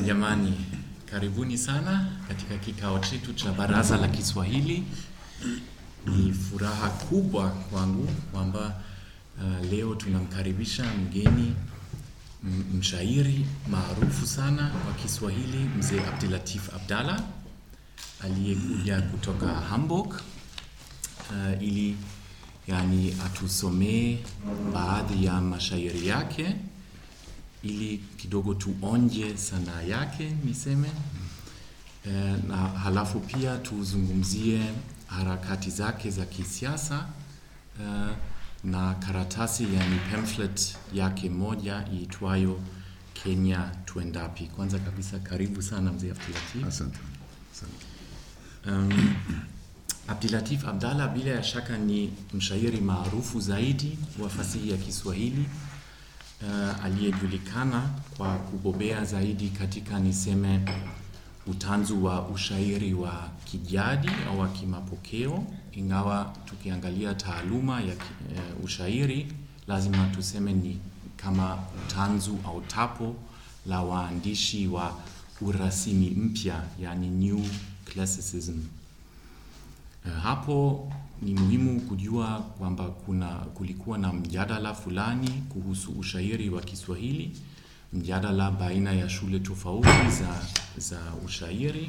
Jamani, karibuni sana katika kikao chetu cha Baraza la Kiswahili. Ni furaha kubwa kwangu kwamba uh, leo tunamkaribisha mgeni m- mshairi maarufu sana wa Kiswahili, mzee Abdulatif Abdalla aliyekuja kutoka Hamburg uh, ili yani atusomee baadhi ya mashairi yake ili kidogo tuonje sanaa yake niseme e, na halafu pia tuzungumzie harakati zake za kisiasa e, na karatasi yani pamphlet yake moja iitwayo Kenya tuendapi. Kwanza kabisa karibu sana mzee Abdulatif. Asante. Asante. Um, Abdulatif Abdalla bila ya shaka ni mshairi maarufu zaidi wa fasihi ya Kiswahili uh, aliyejulikana kwa kubobea zaidi katika niseme utanzu wa ushairi wa kijadi au wa kimapokeo, ingawa tukiangalia taaluma ya ki, uh, ushairi lazima tuseme ni kama utanzu au tapo la waandishi wa urasimi mpya, yani new classicism. Uh, hapo ni muhimu kujua kwamba kuna kulikuwa na mjadala fulani kuhusu ushairi wa Kiswahili, mjadala baina ya shule tofauti za, za ushairi.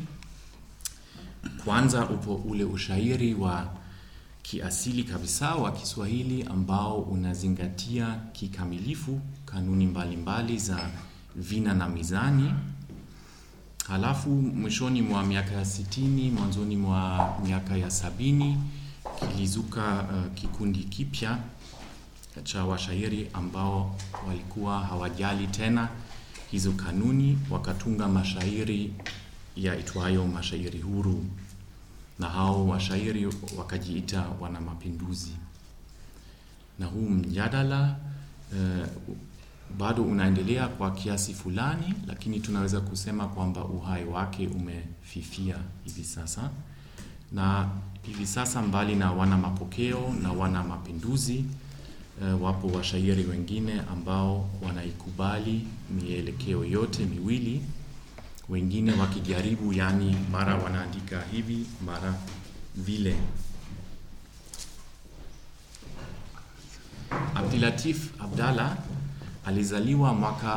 Kwanza upo ule ushairi wa kiasili kabisa wa Kiswahili ambao unazingatia kikamilifu kanuni mbalimbali za vina na mizani Halafu mwishoni mwa miaka ya sitini, mwanzoni mwa miaka ya sabini kilizuka uh, kikundi kipya cha washairi ambao walikuwa hawajali tena hizo kanuni, wakatunga mashairi yaitwayo mashairi huru, na hao washairi wakajiita wana mapinduzi. Na huu mjadala uh, bado unaendelea kwa kiasi fulani, lakini tunaweza kusema kwamba uhai wake umefifia hivi sasa, na hivi sasa mbali na wana mapokeo na wana mapinduzi e, wapo washairi wengine ambao wanaikubali mielekeo yote miwili, wengine wakijaribu, yani mara wanaandika hivi mara vile. Abdulatif Abdalla alizaliwa mwaka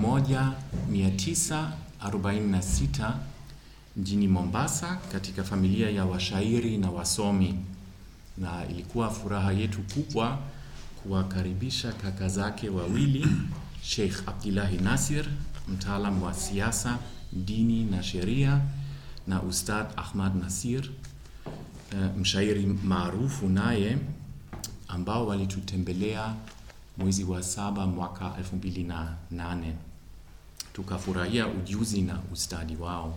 1946 mjini Mombasa katika familia ya washairi na wasomi, na ilikuwa furaha yetu kubwa kuwakaribisha kaka zake wawili, Sheikh Abdullahi Nasir, mtaalam wa siasa, dini na sheria, na Ustadh Ahmad Nasir, mshairi maarufu naye, ambao walitutembelea mwezi wa saba mwaka elfu mbili na nane tukafurahia ujuzi na ustadi wao.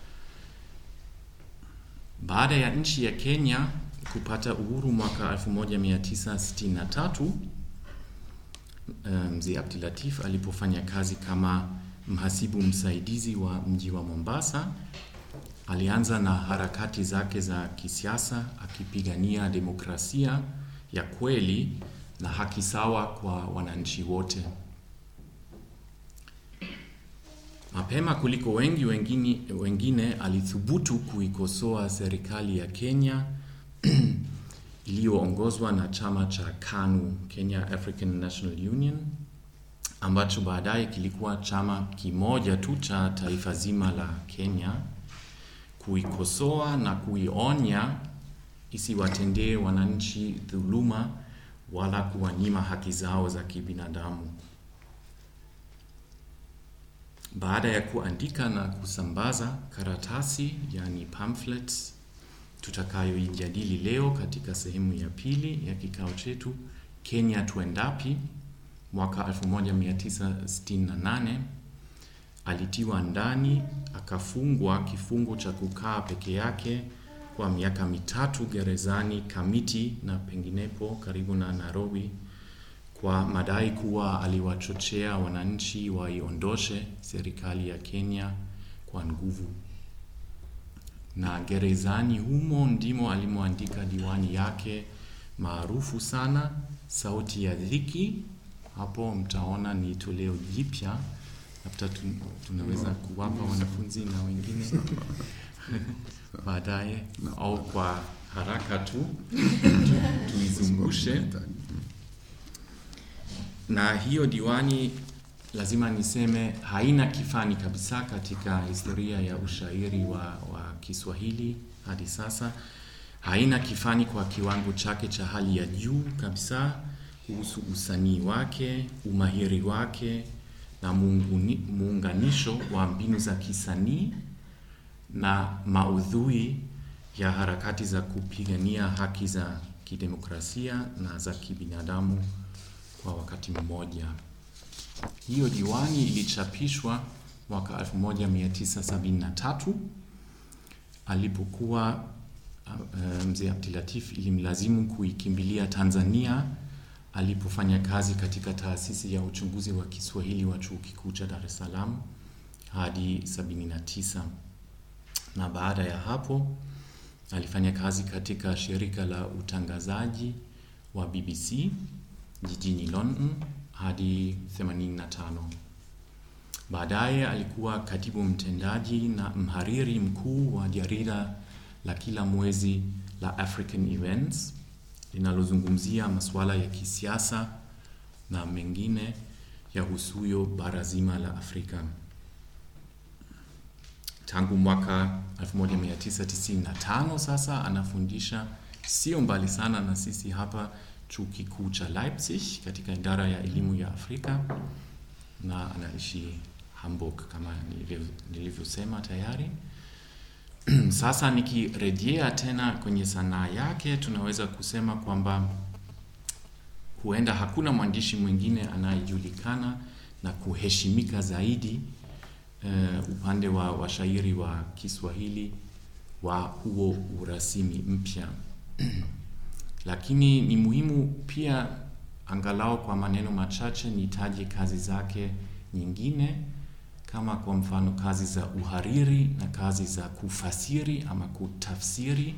Baada ya nchi ya Kenya kupata uhuru mwaka 1963 mzee Abdulatif alipofanya kazi kama mhasibu msaidizi wa mji wa Mombasa, alianza na harakati zake za kisiasa akipigania demokrasia ya kweli na haki sawa kwa wananchi wote. Mapema kuliko wengi wengine, wengine alithubutu kuikosoa serikali ya Kenya iliyoongozwa na chama cha KANU, Kenya African National Union, ambacho baadaye kilikuwa chama kimoja tu cha taifa zima la Kenya, kuikosoa na kuionya isiwatendee wananchi dhuluma wala kuwanyima haki zao za kibinadamu. Baada ya kuandika na kusambaza karatasi, yani pamphlets, tutakayoijadili leo katika sehemu ya pili ya kikao chetu, Kenya tuendapi, mwaka 1968 alitiwa ndani, akafungwa kifungo cha kukaa peke yake kwa miaka mitatu gerezani Kamiti na penginepo karibu na Nairobi kwa madai kuwa aliwachochea wananchi waiondoshe serikali ya Kenya kwa nguvu. Na gerezani humo ndimo alimoandika diwani yake maarufu sana, Sauti ya Dhiki. Hapo mtaona ni toleo jipya labda tun- tunaweza kuwapa wanafunzi na wengine baadaye au kwa haraka tu tu- tuizungushe. Na hiyo diwani lazima niseme haina kifani kabisa katika historia ya ushairi wa, wa Kiswahili hadi sasa. Haina kifani kwa kiwango chake cha hali ya juu kabisa kuhusu usanii wake, umahiri wake na muunguni- muunganisho wa mbinu za kisanii na maudhui ya harakati za kupigania haki za kidemokrasia na za kibinadamu kwa wakati mmoja. Hiyo diwani ilichapishwa mwaka 1973 alipokuwa uh, mzee Abdulatif ilimlazimu kuikimbilia Tanzania alipofanya kazi katika taasisi ya uchunguzi wa Kiswahili wa chuo kikuu cha Dar es Salaam hadi 79 na baada ya hapo alifanya kazi katika shirika la utangazaji wa BBC jijini London hadi 85. Baadaye alikuwa katibu mtendaji na mhariri mkuu wa jarida la kila mwezi la African Events linalozungumzia masuala ya kisiasa na mengine yahusuyo bara zima la Afrika. Tangu mwaka 1995 sasa anafundisha sio mbali sana na sisi hapa chuo kikuu cha Leipzig katika idara ya elimu ya Afrika na anaishi Hamburg kama nilivyo- nilivyosema tayari. Sasa nikirejea tena kwenye sanaa yake, tunaweza kusema kwamba huenda hakuna mwandishi mwingine anayejulikana na kuheshimika zaidi uh, upande wa washairi wa Kiswahili wa huo urasimi mpya. Lakini ni muhimu pia angalau kwa maneno machache nitaje kazi zake nyingine kama kwa mfano kazi za uhariri na kazi za kufasiri ama kutafsiri.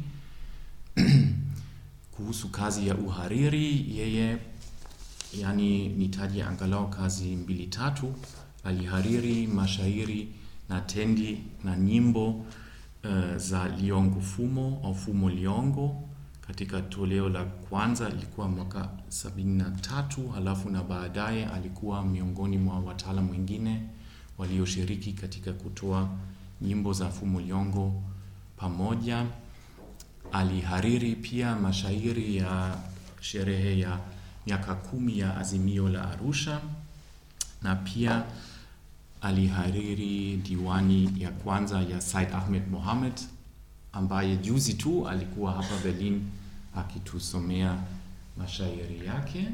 Kuhusu kazi ya uhariri, yeye yani nitaje angalau kazi mbili tatu. Alihariri mashairi na tendi na nyimbo uh, za Liongo Fumo au Fumo Liongo katika toleo la kwanza ilikuwa mwaka 73, halafu na baadaye alikuwa miongoni mwa wataalamu wengine walioshiriki katika kutoa nyimbo za Fumo Liongo pamoja. Alihariri pia mashairi ya sherehe ya miaka kumi ya Azimio la Arusha na pia alihariri diwani ya kwanza ya Said Ahmed Mohamed ambaye juzi tu alikuwa hapa Berlin akitusomea mashairi yake.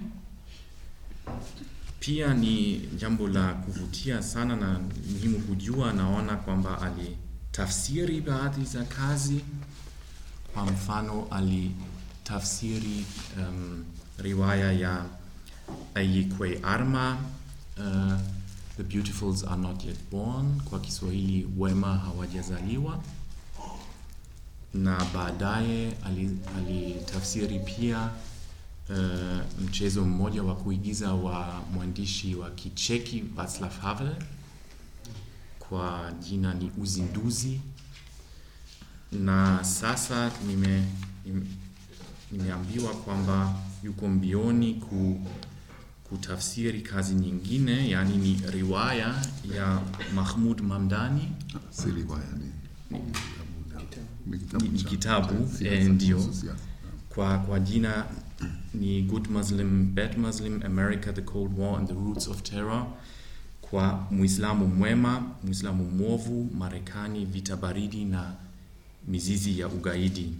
Pia ni jambo la kuvutia sana na muhimu kujua, naona kwamba alitafsiri baadhi za kazi. Kwa mfano, alitafsiri um, riwaya ya Ayikwe Arma uh, The Beautifuls Are Not Yet Born, kwa Kiswahili wema hawajazaliwa na baadaye alitafsiri pia uh, mchezo mmoja wa kuigiza wa mwandishi wa Kicheki Václav Havel kwa jina ni Uzinduzi, na sasa nime, nime, nimeambiwa kwamba yuko mbioni ku, kutafsiri kazi nyingine, yaani ni riwaya ya Mahmud Mamdani Si riwaya ni ni ni, ni cha- kitabu cha siasa, eh, ndio kuhusu siasa. kwa, kwa jina ni Good Muslim, Bad Muslim, America, the Cold War and the Roots of Terror, kwa Muislamu mwema, Muislamu mwovu, Marekani, vita baridi na mizizi ya ugaidi.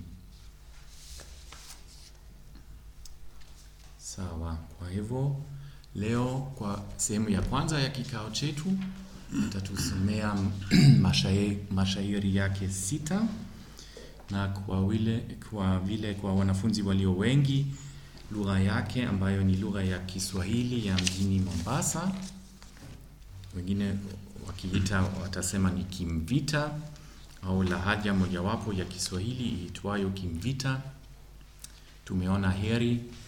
Sawa, kwa hivyo leo kwa sehemu ya kwanza ya kikao chetu nitatusomea mashairi, mashairi yake sita na kwa vile, kwa vile kwa wanafunzi walio wengi lugha yake ambayo ni lugha ya Kiswahili ya mjini Mombasa, wengine wakiita watasema ni Kimvita au lahaja mojawapo ya Kiswahili iitwayo Kimvita. Tumeona heri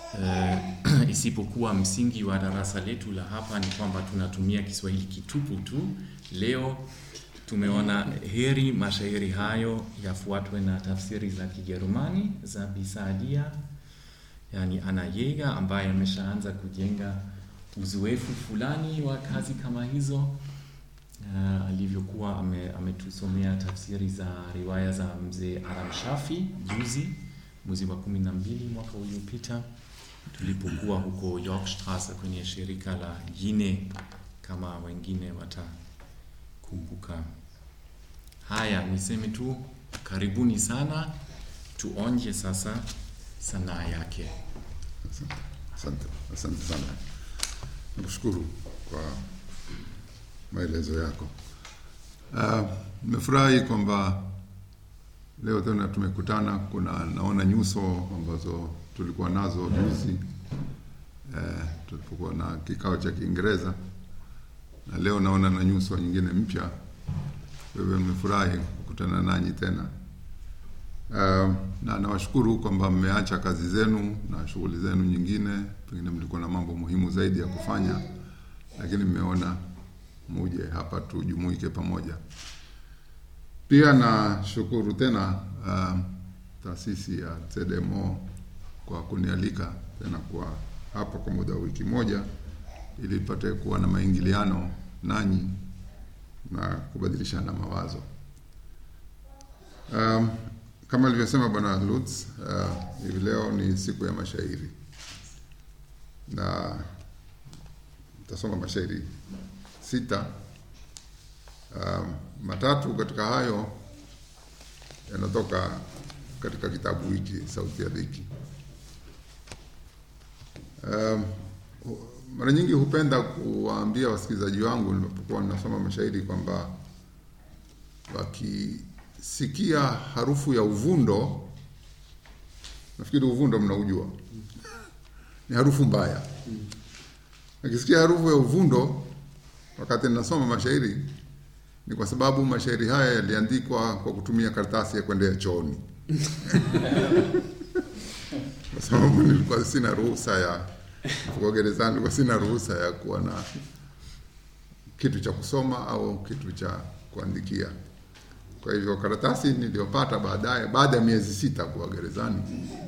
eh, isipokuwa msingi wa darasa letu la hapa ni kwamba tunatumia Kiswahili kitupu tu. Leo tumeona heri mashairi hayo yafuatwe na tafsiri za Kijerumani za Bisadia, yani Anna Jäger ambaye ameshaanza kujenga uzoefu fulani wa kazi kama hizo uh, alivyokuwa ame, ametusomea tafsiri za riwaya za mzee Aram Shafi juzi mwezi wa kumi na mbili mwaka uliopita tulipokuwa huko Yorkstrasse kwenye shirika la Yine, kama wengine watakumbuka. Haya, niseme tu karibuni sana, tuonje sasa sanaa yake. Asante, asante, asante sana. Nakushukuru kwa maelezo yako. Ah, Nimefurahi kwamba leo tena tumekutana. Kuna naona nyuso ambazo tulikuwa nazo juzi eh, tulipokuwa na kikao cha Kiingereza, na leo naona na nyuso nyingine mpya. Kwa hivyo nimefurahi kukutana nanyi tena. Uh, na nawashukuru kwamba mmeacha kazi zenu na shughuli zenu nyingine, pengine mlikuwa na mambo muhimu zaidi ya kufanya, lakini mmeona muje hapa tujumuike pamoja. Pia nashukuru tena uh, taasisi ya CDMO kwa kunialika tena kwa hapa kwa muda wa wiki moja, ili ipate kuwa na maingiliano nanyi na kubadilishana mawazo. Um, kama alivyosema Bwana Lutz, uh, hivi leo ni siku ya mashairi na nitasoma mashairi sita. Um, matatu katika hayo yanatoka katika kitabu hiki Sauti ya Dhiki. Um, hu- mara nyingi hupenda kuwaambia wasikilizaji wangu ninapokuwa ninasoma mashairi kwamba wakisikia harufu ya uvundo, nafikiri uvundo mnaujua, ni harufu mbaya. Akisikia harufu ya uvundo wakati ninasoma mashairi, ni kwa sababu mashairi haya yaliandikwa kwa kutumia karatasi ya kwendea chooni kwa sababu nilikuwa sina ruhusa ya kwa gerezani, nilikuwa sina ruhusa ya kuwa na kitu cha kusoma au kitu cha kuandikia. Kwa hivyo karatasi niliyopata baadaye, baada ya miezi sita kuwa gerezani,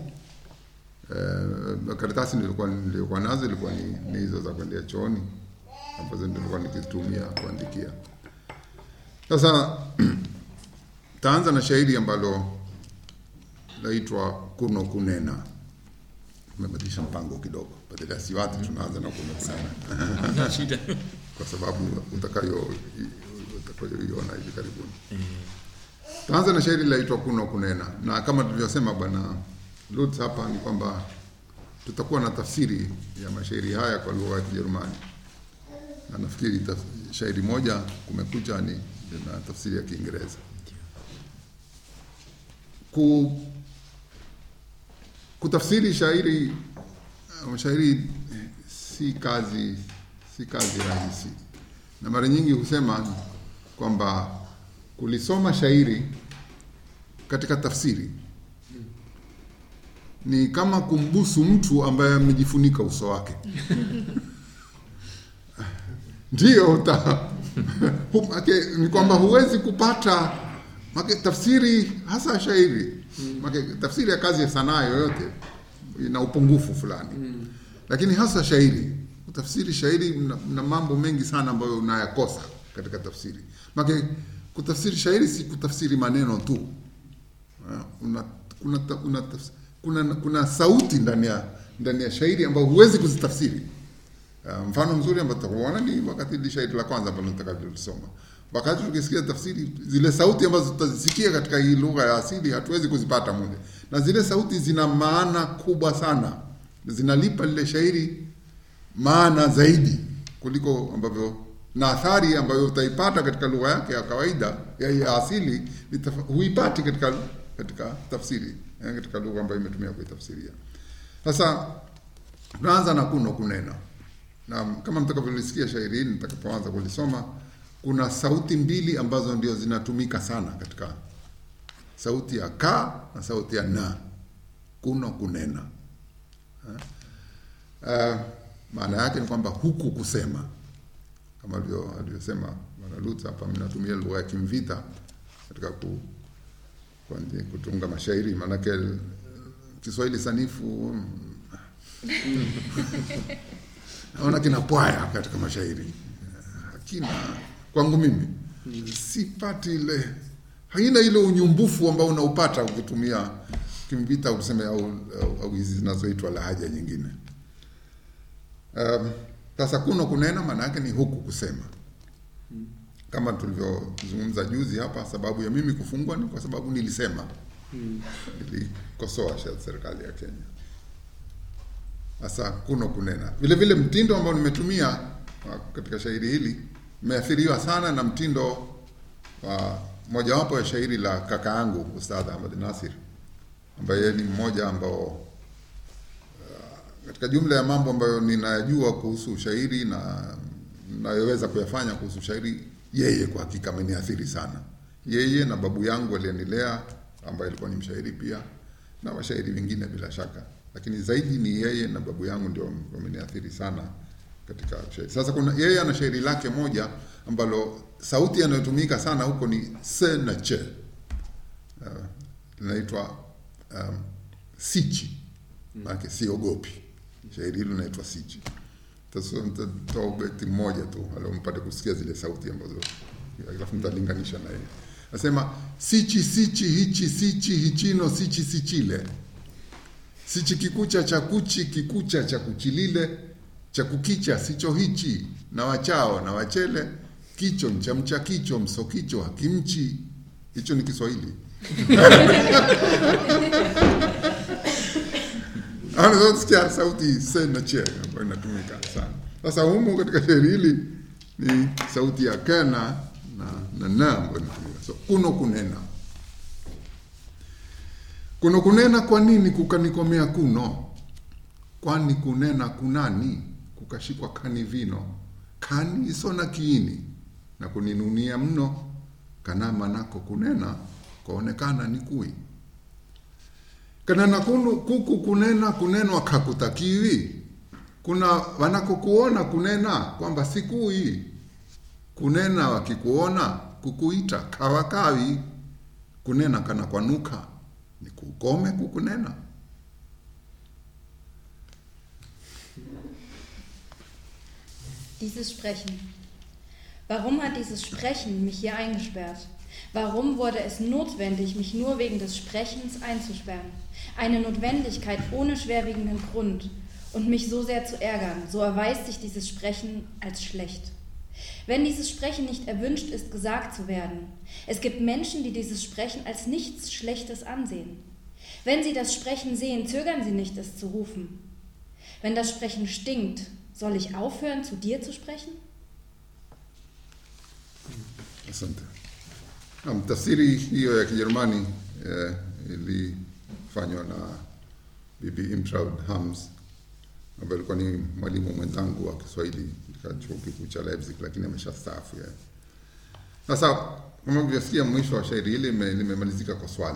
eh, karatasi nilikuwa nilikuwa nazo ilikuwa ni, ni hizo za kwendea chooni ambazo nilikuwa nikitumia kuandikia. Sasa taanza na shairi ambalo laitwa Kuno Kunena. Tumebadilisha mpango kidogo, badala ya siwati tunaanza na Kuno Kunena Hamna shida. kwa sababu utakayo utakayoiona hivi karibuni. Taanza na shairi laitwa Kuno Kunena, na kama tulivyosema bwana Lutz hapa ni kwamba tutakuwa na tafsiri ya mashairi haya kwa lugha ya Kijerumani, na nafikiri taf- shairi moja kumekucha ni na tafsiri ya Kiingereza. Ku, kutafsiri shairi uh, shairi eh, si kazi si kazi rahisi, na mara nyingi husema kwamba kulisoma shairi katika tafsiri ni kama kumbusu mtu ambaye amejifunika uso wake. Ndiyo uta hu- make, ni kwamba huwezi kupata make, tafsiri hasa shairi make, tafsiri ya kazi ya sanaa yoyote ina upungufu fulani lakini hasa shairi kutafsiri shairi na, na mambo mengi sana ambayo unayakosa katika tafsiri make kutafsiri shairi si kutafsiri maneno tu Ah, una, kuna, ta- una, tafs- kuna, kuna sauti ndani ya ndani ya shairi ambayo huwezi kuzitafsiri Uh, mfano mzuri ambao tutakuona ni wakati ile shairi la kwanza ambalo nitakalolisoma. Wakati tukisikia tafsiri, zile sauti ambazo tutazisikia katika hii lugha ya asili hatuwezi kuzipata mule, na zile sauti zina maana kubwa sana, zinalipa lile shairi maana zaidi kuliko ambavyo na athari ambayo utaipata katika lugha yake ya kawaida ya, ya asili nitafa- huipati katika katika tafsiri eh, katika lugha ambayo imetumia kuitafsiria. Sasa tunaanza na kuno kunena na kama mtakavyolisikia shairi hili nitakapoanza kulisoma, kuna sauti mbili ambazo ndio zinatumika sana katika sauti ya ka na sauti ya na, kuno kunena. Ha? Uh, maana yake ni kwamba huku kusema kama alivyo- alivyosema bwana Lutz hapa, mnatumia lugha ya kimvita katika ku, kuandi- kutunga mashairi, maanake eh, Kiswahili sanifu mm, naona kina pwaya katika mashairi hakina kwangu mimi sipati ile haina ile unyumbufu ambao unaupata ukitumia kimvita useme au, au, au hizi zinazoitwa lahaja nyingine Um, sasa kuno kunena maana yake ni huku kusema kama tulivyozungumza juzi hapa sababu ya mimi kufungwa ni kwa sababu nilisema nilikosoa sha- serikali ya Kenya sasa kuno kunena vile vile mtindo ambao nimetumia wa- katika shairi hili imeathiriwa sana na mtindo wa mojawapo ya shairi la kaka yangu Ustadh Ahmad Nasir ambaye ni mmoja ambao katika jumla ya mambo ambayo ninayajua kuhusu ushairi na nayoweza kuyafanya kuhusu ushairi, yeye kwa hakika ameniathiri sana. Yeye na babu yangu aliyenilea ambaye alikuwa ni mshairi pia na washairi wengine bila shaka, lakini zaidi ni yeye na babu yangu ndio wameniathiri sana katika shairi. Sasa kuna yeye ana shairi lake moja ambalo sauti yanayotumika sana huko ni se na che, uh, linaitwa um, sichi maanake siogopi. Shairi hilo linaitwa Sichi. Sasa nitatoa ubeti mmoja tu ala mpate kusikia zile sauti ambazo alafu mtalinganisha na yeye. Nasema sichi sichi hichi sichi hichino sichi sichile sichi kikucha cha kuchi kikucha cha kuchilile cha kukicha sicho hichi na wachao na wachele kicho mchamcha kicho msokicho hakimchi. Hicho ni Kiswahili. Anasikia sauti se na che ambayo inatumika sana. Sasa humu katika shairi hili ni sauti ya kena na na na ambayo inatumika. So kuno kunena. Kuno kunena kwa nini kukanikomea kuno? Kwani kunena kunani? Kukashikwa kani vino. Kani isona kiini na kuninunia mno. Kanama nako kunena kwaonekana ni kui kanena kunu, kuku kunena kunenwa kakutakiwi kuna wanakokuona kunena kwamba sikui kunena wakikuona kukuita kawakawi kunena kana kwanuka ni kukome kukunena Dieses Sprechen. Warum hat dieses Sprechen mich hier eingesperrt? Warum wurde es notwendig, mich nur wegen des Sprechens einzusperren? Eine Notwendigkeit ohne schwerwiegenden Grund und mich so sehr zu ärgern, so erweist sich dieses Sprechen als schlecht. Wenn dieses Sprechen nicht erwünscht ist, gesagt zu werden, es gibt Menschen, die dieses Sprechen als nichts Schlechtes ansehen. Wenn sie das Sprechen sehen, zögern sie nicht, es zu rufen. Wenn das Sprechen stinkt, soll ich aufhören, zu dir zu sprechen? Asante. Naam, tafsiri hiyo ya Kijerumani eh, ilifanywa na Bibi Imtraud Hams ambaye alikuwa ni mwalimu mwenzangu wa Kiswahili katika chuo kikuu cha Leipzig, lakini ameshastaafu yeye. Sasa kama mlivyosikia, mwisho wa shairi hili lime- limemalizika kwa swali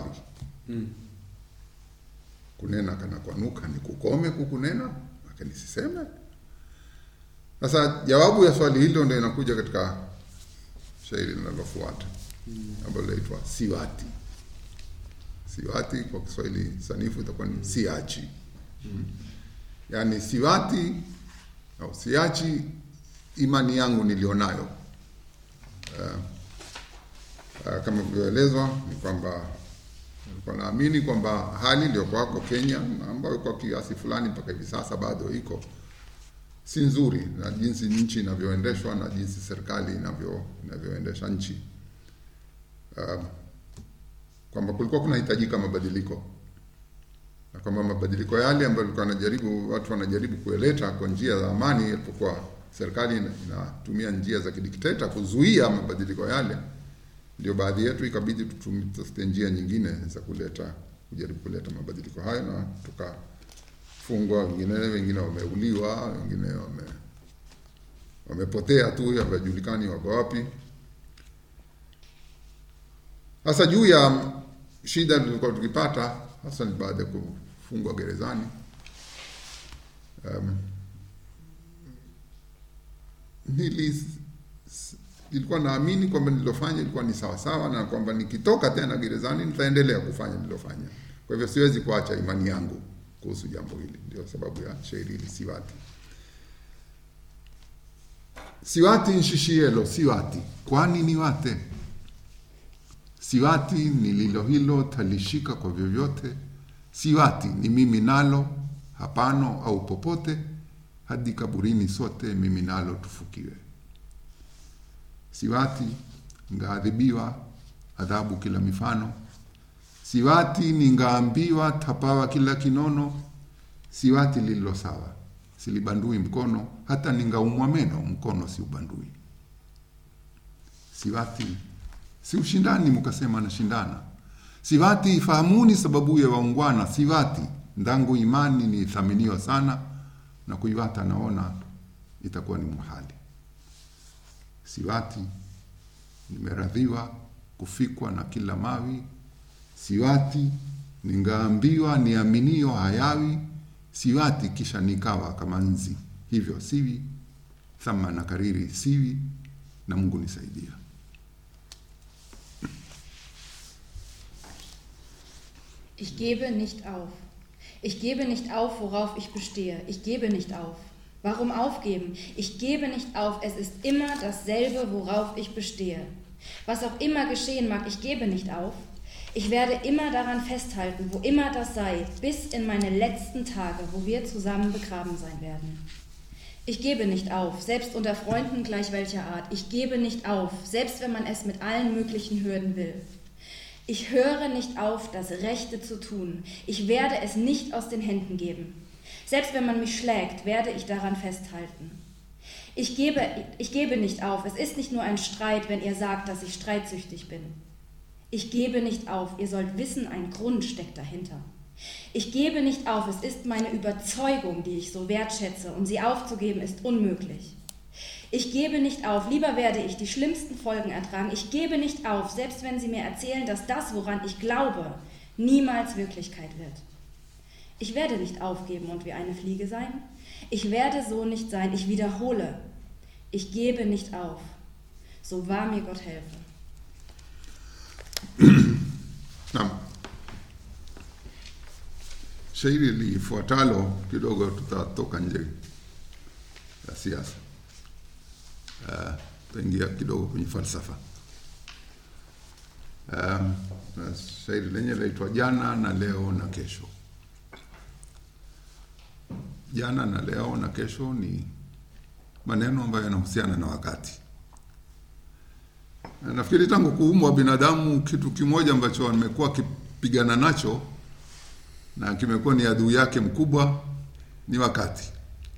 kunena kana kwanuka ni kukome kukunena, lakini siseme. Sasa jawabu ya swali hilo ndio inakuja katika shairi linalofuata ambalo linaitwa siwati. Siwati kwa Kiswahili sanifu itakuwa ni siachi, yaani siwati au siachi imani yangu nilionayo. Uh, uh, kama vilivyoelezwa ni kwamba nilikuwa naamini kwamba hali iliyokuwako Kenya na ambayo kwa kiasi fulani mpaka hivi sasa bado iko si nzuri, na jinsi nchi inavyoendeshwa na jinsi serikali inavyo inavyoendesha nchi um, kwamba kulikuwa kunahitajika mabadiliko na kwamba mabadiliko yale ambayo ilikuwa wanajaribu watu wanajaribu kuyaleta kwa njia za amani, ilipokuwa serikali ina- inatumia njia za kidikteta kuzuia mabadiliko yale, ndio baadhi yetu ikabidi tutum- tutafute njia nyingine za kuleta kujaribu kuleta mabadiliko hayo, na tukafungwa, wengine wengine wameuliwa, wengine wame wamepotea tu, hawajulikani wako wapi. Sasa juu ya shida tulikuwa tukipata hasa ni baada ya kufungwa gerezani. Um, nili nilikuwa naamini kwamba nililofanya ilikuwa ni sawasawa na kwamba nikitoka tena gerezani nitaendelea kufanya nililofanya. Kwa hivyo siwezi kuacha imani yangu kuhusu jambo hili, ndio sababu ya shairi hili Siwati. Siwati nshishielo, siwati kwani ni wate siwati ni lilo hilo talishika kwa vyovyote, siwati ni mimi nalo hapano au popote, hadi kaburini sote mimi nalo tufukiwe. Siwati ngaadhibiwa adhabu kila mifano, siwati ningaambiwa tapawa kila kinono, siwati lililo sawa silibandui mkono, hata ningaumwa meno mkono siubandui. Siwati si ushindani, mkasema nashindana. Siwati fahamuni sababu ya waungwana. Siwati ndangu imani ni thaminiwa sana, na kuiwata naona itakuwa ni muhali. Siwati nimeradhiwa kufikwa na kila mawi. Siwati ningaambiwa niaminio hayawi. Siwati kisha nikawa kama nzi, hivyo siwi thama na kariri siwi, na Mungu nisaidia. Ich gebe nicht auf. Ich gebe nicht auf, worauf ich bestehe. Ich gebe nicht auf. Warum aufgeben? Ich gebe nicht auf. Es ist immer dasselbe, worauf ich bestehe. Was auch immer geschehen mag, ich gebe nicht auf. Ich werde immer daran festhalten, wo immer das sei, bis in meine letzten Tage, wo wir zusammen begraben sein werden. Ich gebe nicht auf, selbst unter Freunden gleich welcher Art. Ich gebe nicht auf, selbst wenn man es mit allen möglichen Hürden will. Ich höre nicht auf, das Rechte zu tun. Ich werde es nicht aus den Händen geben. Selbst wenn man mich schlägt, werde ich daran festhalten. Ich gebe, ich gebe nicht auf. Es ist nicht nur ein Streit, wenn ihr sagt, dass ich streitsüchtig bin. Ich gebe nicht auf. Ihr sollt wissen, ein Grund steckt dahinter. Ich gebe nicht auf. Es ist meine Überzeugung, die ich so wertschätze, und sie aufzugeben ist unmöglich. Ich gebe nicht auf, lieber werde ich die schlimmsten Folgen ertragen. Ich gebe nicht auf, selbst wenn Sie mir erzählen, dass das, woran ich glaube, niemals Wirklichkeit wird. Ich werde nicht aufgeben und wie eine Fliege sein. Ich werde so nicht sein. Ich wiederhole, ich gebe nicht auf. So wahr mir Gott helfe. Naam, shairi lifuatalo kidogo tutatoka nje ya siasa, uh, tutaingia kidogo kwenye falsafa. Um, na shairi lenye laitwa jana na leo na kesho. Jana na leo na kesho ni maneno ambayo yanahusiana na wakati. Na nafikiri tangu kuumbwa binadamu, kitu kimoja ambacho amekuwa akipigana nacho na kimekuwa ni adui yake mkubwa ni wakati.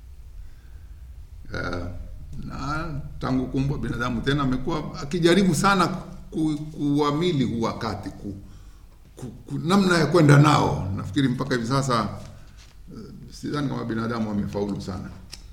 Uh, na tangu kuumbwa binadamu tena amekuwa akijaribu sana ku, kuamili huu wakati ku, ku, ku, namna ya kwenda nao. Nafikiri mpaka hivi sasa uh, sidhani kama binadamu wamefaulu sana.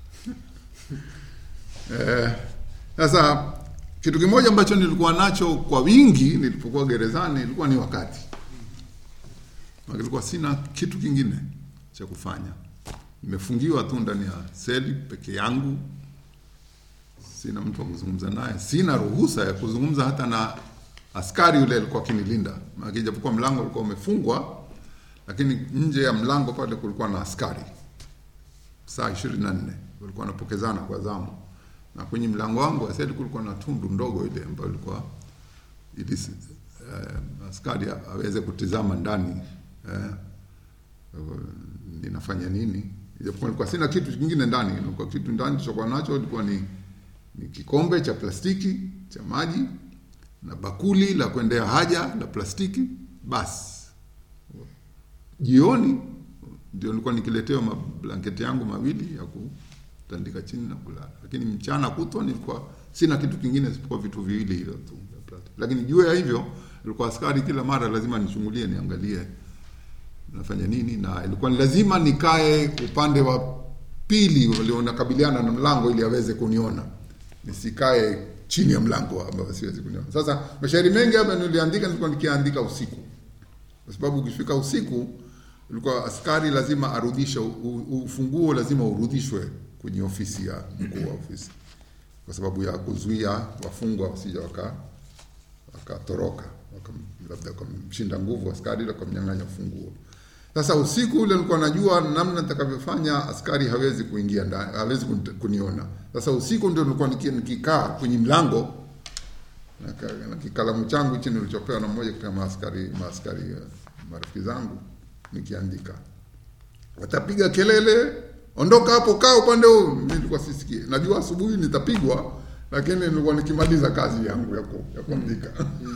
Eh, sasa kitu kimoja ambacho nilikuwa nacho kwa wingi nilipokuwa gerezani ilikuwa ni wakati. Maana nilikuwa sina kitu kingine cha kufanya. Nimefungiwa tu ndani ya seli peke yangu, sina mtu wa kuzungumza naye, sina ruhusa ya kuzungumza hata na askari yule alikuwa akinilinda. Maana japokuwa mlango ulikuwa umefungwa, lakini nje ya mlango pale kulikuwa na askari saa ishirini na nne walikuwa wanapokezana kwa zamu, na kwenye mlango wangu wa seli kulikuwa na tundu ndogo ile ambayo ilikuwa ili uh, askari aweze kutizama ndani uh, uh, ninafanya nini, ijapokuwa nilikuwa sina kitu kingine ndani. Ilikuwa kitu ndani chokuwa nacho ilikuwa ni, ni kikombe cha plastiki cha maji na bakuli la kuendea haja la plastiki. Basi jioni ndio nilikuwa nikiletewa mablanketi yangu mawili ya kutandika chini na kulala, lakini mchana kutwa nilikuwa sina kitu kingine isipokuwa vitu viwili hivyo tu vya plastiki. Lakini juu ya hivyo, ilikuwa askari kila mara lazima nichungulie, niangalie nafanya nini, na ilikuwa ni lazima nikae upande wa pili walionakabiliana na mlango ili aweze kuniona, nisikae chini ya mlango ambao siwezi kuniona. Sasa mashairi mengi hapa niliandika, nilikuwa nikiandika usiku, kwa sababu ukifika usiku ulikuwa askari lazima arudishe ufunguo, lazima urudishwe kwenye ofisi ya mkuu wa ofisi. kwa sababu ya kuzuia wafungwa wasija waka wakatoroka waka, labda wakamshinda nguvu askari wakamnyang'anya funguo. Sasa usiku ule nilikuwa najua namna nitakavyofanya, askari hawezi kuingia ndani, hawezi kun- kuniona. Sasa usiku ndio nilikuwa niki- nikikaa kwenye mlango na ka- na kikalamu changu chini nilichopewa na mmoja katika maaskari maaskari eh, marafiki zangu nikiandika watapiga kelele, ondoka hapo, kaa upande huu. Mimi nilikuwa sisikii, najua asubuhi nitapigwa, lakini nilikuwa nikimaliza kazi yangu ya ku, ya kuandika.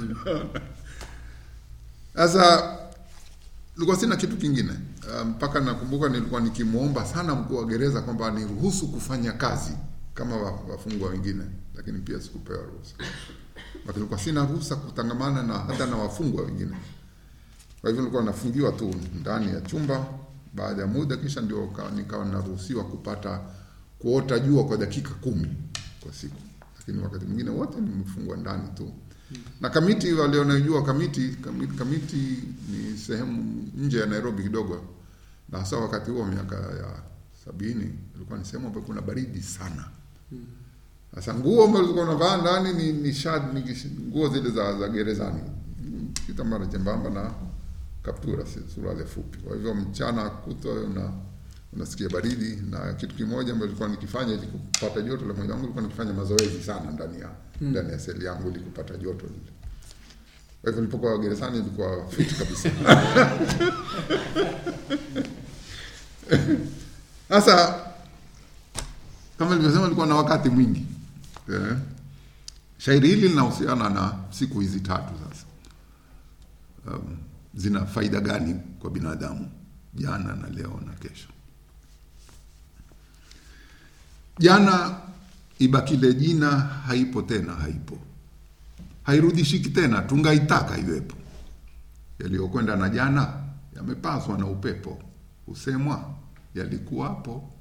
Sasa nilikuwa sina kitu kingine Ah, mpaka nakumbuka nilikuwa nikimwomba sana mkuu wa gereza kwamba aniruhusu kufanya kazi kama wa- wafungwa wengine, lakini pia sikupewa ruhusa. Basi nilikuwa sina ruhusa kutangamana na hata na wafungwa wengine. Kwa hivyo nilikuwa nafungiwa tu ndani ya chumba. Baada ya muda, kisha ndio ka- nikawa naruhusiwa kupata kuota jua kwa dakika kumi kwa siku, lakini wakati mwingine wote nimefungwa ndani tu. Na Kamiti, walionajua Kamiti, Kamiti, Kamiti ni sehemu nje ya Nairobi kidogo, na hasa wakati huo miaka ya sabini ilikuwa ni sehemu ambayo kuna baridi sana. Sasa nguo ambazo zilikuwa unavaa ndani ni, ni, shad, ni kish- nguo zile za, za gerezani, kitambara chembamba na kaptura, si- suruali fupi. Kwa hivyo mchana kutwa una unasikia baridi, na kitu kimoja ambacho nilikuwa nikifanya ili kupata joto la mwili wangu, nilikuwa nikifanya mazoezi sana ndani ya ndani ya seli yangu ili kupata joto lile. Kwa hivyo nilipokuwa gerezani nilikuwa fit kabisa. Sasa kama nilivyosema, nilikuwa na wakati mwingi eh. Shairi hili linahusiana na siku hizi tatu sasa. Um, zina faida gani kwa binadamu, jana na leo na kesho? Jana ibakile jina, haipo tena, haipo, hairudishiki tena, tungaitaka iwepo. Yaliyokwenda na jana yamepaswa na upepo, husemwa yalikuwapo.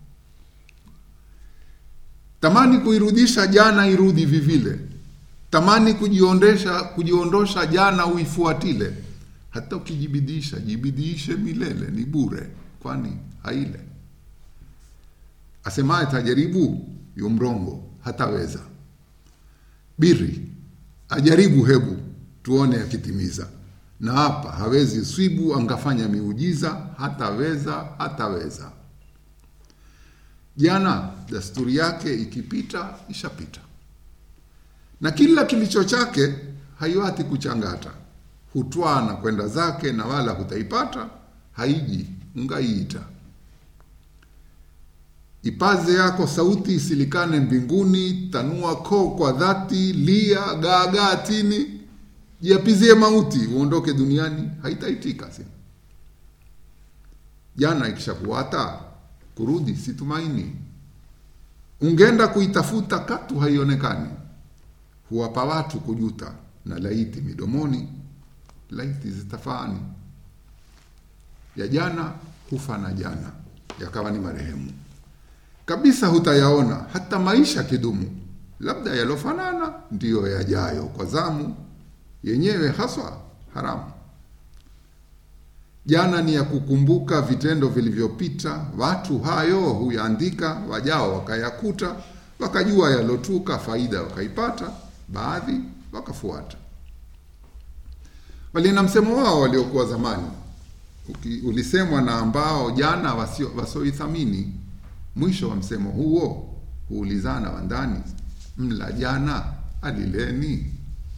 Tamani kuirudisha jana irudi vivile, tamani kujiondesha kujiondosha jana uifuatile. Hata ukijibidisha jibidishe milele, ni bure, kwani haile. Asemaye tajaribu yu mrongo, hataweza. Biri ajaribu, hebu tuone akitimiza. Na hapa hawezi swibu, angafanya miujiza, hataweza, hataweza. Jana dasturi yake ikipita, ishapita, na kila kilicho chake haiwati kuchangata, hutwaa na kwenda zake, na wala hutaipata, haiji ungaiita. Ipaze yako sauti isilikane mbinguni, tanua koo kwa dhati, lia gaagaa tini, jiapizie mauti, uondoke duniani, haitaitika si jana ikishakuwata kurudi situmaini, ungenda kuitafuta katu haionekani, huwapa watu kujuta na laiti midomoni, laiti zitafani. Ya jana hufa na jana, yakawa ni marehemu kabisa, hutayaona hata maisha kidumu, labda yalofanana ndiyo yajayo kwa zamu, yenyewe haswa haramu. Jana ni ya kukumbuka vitendo vilivyopita, watu hayo huyaandika, wajao wakayakuta, wakajua yalotuka, faida wakaipata, baadhi wakafuata. Walina msemo wao waliokuwa zamani Uki, ulisemwa na ambao jana wasio- wasioithamini. Mwisho wa msemo huo huulizana wandani, mla jana alileni.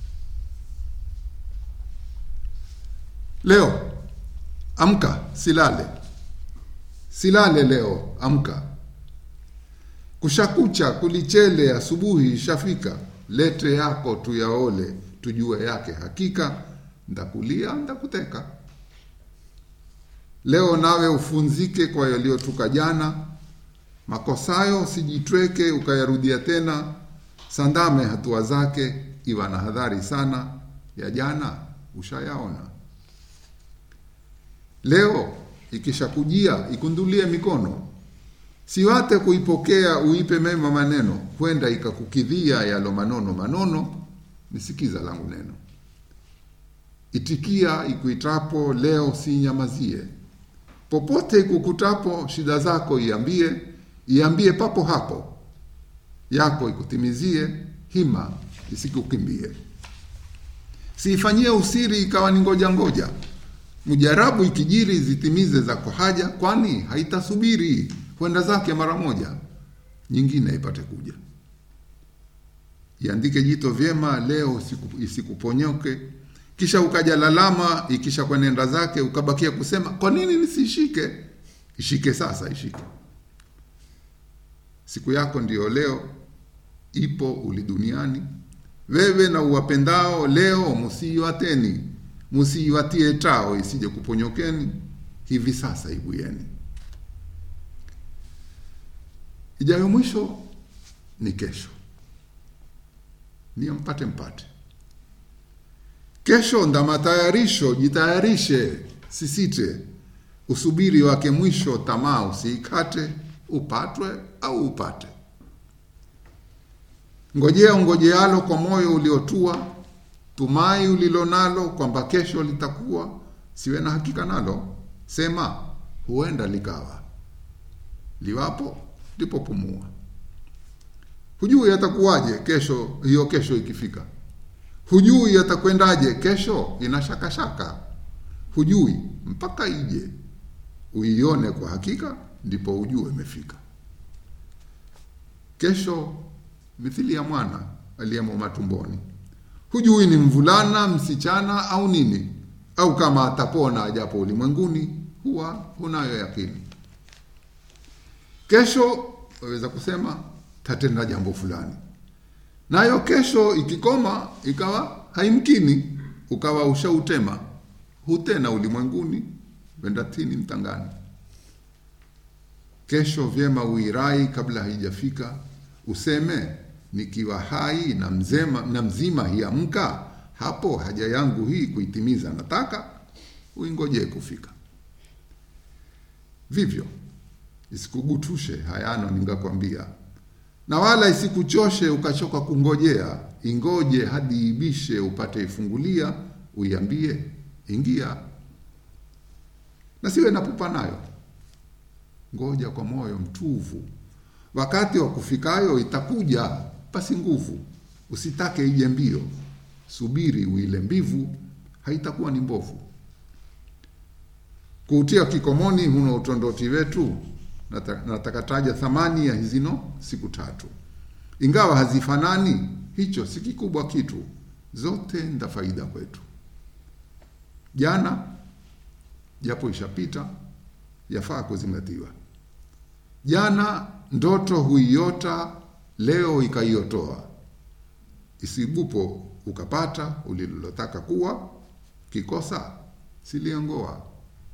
Leo amka, silale, silale leo, amka. Kushakucha, kulichele, asubuhi ishafika. Lete yako tuyaole, tujue yake hakika. Ndakulia, ndakuteka. Leo nawe ufunzike kwa yaliyotuka jana, makosayo usijitweke ukayarudia tena. Sandame hatua zake, iwa na hadhari sana, ya jana ushayaona. Leo ikishakujia ikundulie mikono, siwate kuipokea, uipe mema maneno, kwenda ikakukidhia yalo manono manono. Nisikiza langu neno, itikia ikuitapo leo, sinyamazie. Popote ikukutapo shida zako iambie, iambie papo hapo. yako ikutimizie, hima isikukimbie. Siifanyie usiri ikawa ni ngoja ngoja, mujarabu ikijiri zitimize zako haja, kwani haitasubiri kwenda zake mara moja, nyingine ipate kuja. Iandike jito vyema leo isiku- isikuponyoke, kisha ukaja lalama, ikisha kwenenda zake ukabakia kusema kwa nini nisishike? Ishike sasa, ishike. Siku yako ndiyo leo, ipo uli duniani. Wewe na uwapendao leo musiiwateni, musiiwatie tao isije kuponyokeni, hivi sasa ibuyeni. Ijayo mwisho ni kesho, niyo mpate mpate. Kesho nda matayarisho, jitayarishe, sisite. Usubiri wake mwisho, tamaa usiikate, upatwe au upate. Ngojea ungojealo kwa moyo uliotua, tumai ulilo nalo kwamba kesho litakuwa, siwe na hakika nalo, sema huenda likawa, liwapo ndipo pumua. Hujui atakuwaje kesho, hiyo kesho ikifika. Hujui atakwendaje kesho, ina shaka shaka. Hujui mpaka ije uione kwa hakika, ndipo ujue imefika. Kesho mithili ya mwana aliyemo matumboni, hujui ni mvulana, msichana au nini, au kama atapona ajapo ulimwenguni, huwa hunayo yakini. Kesho waweza kusema tatenda jambo fulani, nayo kesho ikikoma ikawa haimkini, ukawa ushautema hutena ulimwenguni, wenda tini mtangani. Kesho vyema uirai kabla haijafika, useme nikiwa hai na mzema, na mzima hiamka, hapo haja yangu hii kuitimiza nataka, uingojee kufika. Vivyo isikugutushe hayano ningakwambia, na wala isikuchoshe ukachoka kungojea, ingoje hadi ibishe upate ifungulia, uiambie ingia, na siwe na pupa nayo, ngoja kwa moyo mtuvu, wakati wa kufikayo itakuja pasi nguvu, usitake ije mbio, subiri uile mbivu, haitakuwa ni mbovu. Kuutia kikomoni huno utondoti wetu, nata- nataka taja thamani ya hizino siku tatu, ingawa hazifanani, hicho si kikubwa kitu, zote nda faida kwetu. Jana japo ishapita, yafaa kuzingatiwa. Jana ndoto huiota, leo ikaiotoa, isibupo ukapata ulilotaka kuwa, kikosa siliangoa.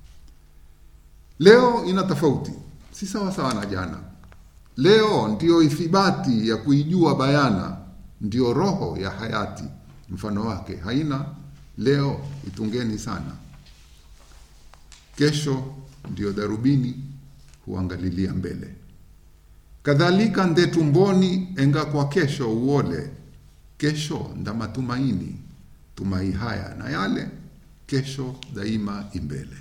Leo ina tofauti, si sawa sawa na jana. Leo ndiyo ithibati ya kuijua bayana, ndiyo roho ya hayati, mfano wake haina. Leo itungeni sana, kesho ndiyo darubini huangalilia mbele. Kadhalika nde tumboni enga kwa kesho uole, kesho nda matumaini, tumai haya na yale, kesho daima imbele.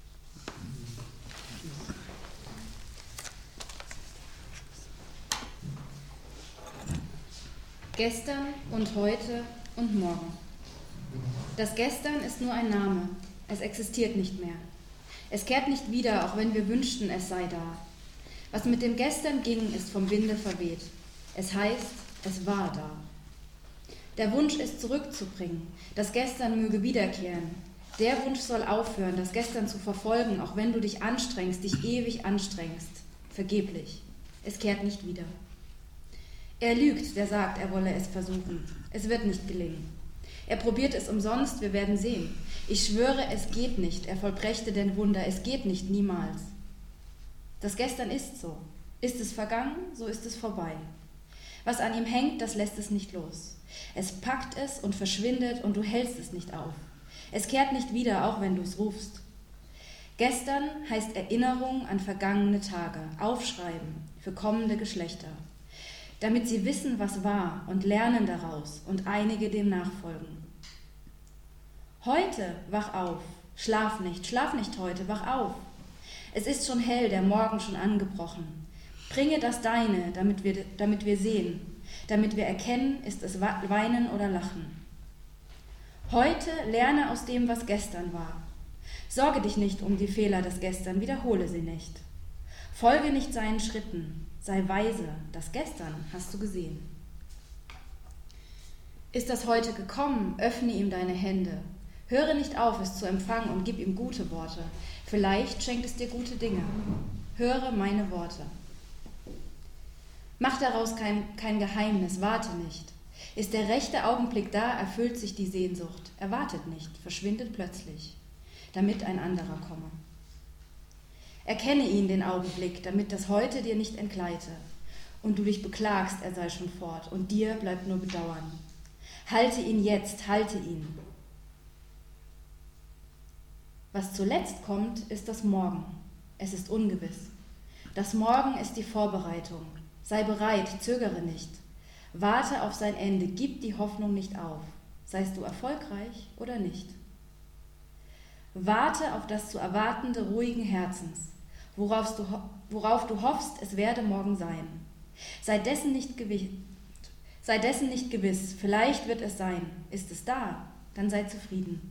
Gestern und heute und morgen. Das Gestern ist nur ein Name. Es existiert nicht mehr. Es kehrt nicht wieder, auch wenn wir wünschten, es sei da. Was mit dem Gestern ging, ist vom Winde verweht. Es heißt, es war da. Der Wunsch ist zurückzubringen. Das Gestern möge wiederkehren. Der Wunsch soll aufhören, das Gestern zu verfolgen, auch wenn du dich anstrengst, dich ewig anstrengst. Vergeblich. Es kehrt nicht wieder. Er lügt, der sagt, er wolle es versuchen. Es wird nicht gelingen. Er probiert es umsonst, wir werden sehen. Ich schwöre, es geht nicht. Er vollbrächte denn Wunder. Es geht nicht, niemals. Das Gestern ist so. Ist es vergangen, so ist es vorbei. Was an ihm hängt, das lässt es nicht los. Es packt es und verschwindet und du hältst es nicht auf. Es kehrt nicht wieder, auch wenn du es rufst. Gestern heißt Erinnerung an vergangene Tage, aufschreiben für kommende Geschlechter, damit sie wissen, was war und lernen daraus und einige dem nachfolgen. Heute wach auf, schlaf nicht, schlaf nicht heute, wach auf. Es ist schon hell, der Morgen schon angebrochen. Bringe das Deine, damit wir, damit wir sehen, damit wir erkennen, ist es Weinen oder Lachen. Heute lerne aus dem, was gestern war. Sorge dich nicht um die Fehler des Gestern, wiederhole sie nicht. Folge nicht seinen Schritten, sei weise, das Gestern hast du gesehen. Ist das heute gekommen, öffne ihm deine Hände. Höre nicht auf, es zu empfangen und gib ihm gute Worte. Vielleicht schenkt es dir gute Dinge. Höre meine Worte. Mach daraus kein, kein Geheimnis, warte nicht. Ist der rechte Augenblick da, erfüllt sich die Sehnsucht. Er wartet nicht, verschwindet plötzlich, damit ein anderer komme. Erkenne ihn den Augenblick, damit das Heute dir nicht entgleite und du dich beklagst, er sei schon fort und dir bleibt nur Bedauern. Halte ihn jetzt, halte ihn. Was zuletzt kommt, ist das Morgen. Es ist ungewiss. Das Morgen ist die Vorbereitung. Sei bereit, zögere nicht. Warte auf sein Ende, gib die Hoffnung nicht auf. Seist du erfolgreich oder nicht? Warte auf das zu erwartende ruhigen Herzens, worauf du, worauf du hoffst, es werde morgen sein. Sei dessen nicht gewiss, Sei dessen nicht gewiss, vielleicht wird es sein. Ist es da, dann sei zufrieden.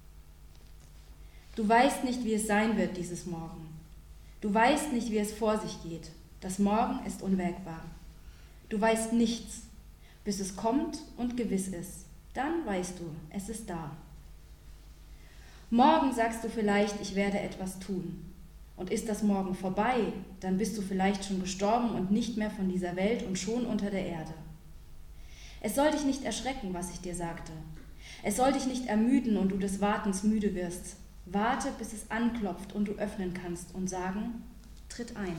Du weißt nicht, wie es sein wird dieses Morgen. Du weißt nicht, wie es vor sich geht. Das Morgen ist unwägbar. Du weißt nichts, bis es kommt und gewiss ist. Dann weißt du, es ist da. Morgen sagst du vielleicht, ich werde etwas tun. Und ist das Morgen vorbei, dann bist du vielleicht schon gestorben und nicht mehr von dieser Welt und schon unter der Erde. Es soll dich nicht erschrecken, was ich dir sagte. Es soll dich nicht ermüden und du des Wartens müde wirst. Warte, bis es anklopft und du öffnen kannst und sagen, tritt ein.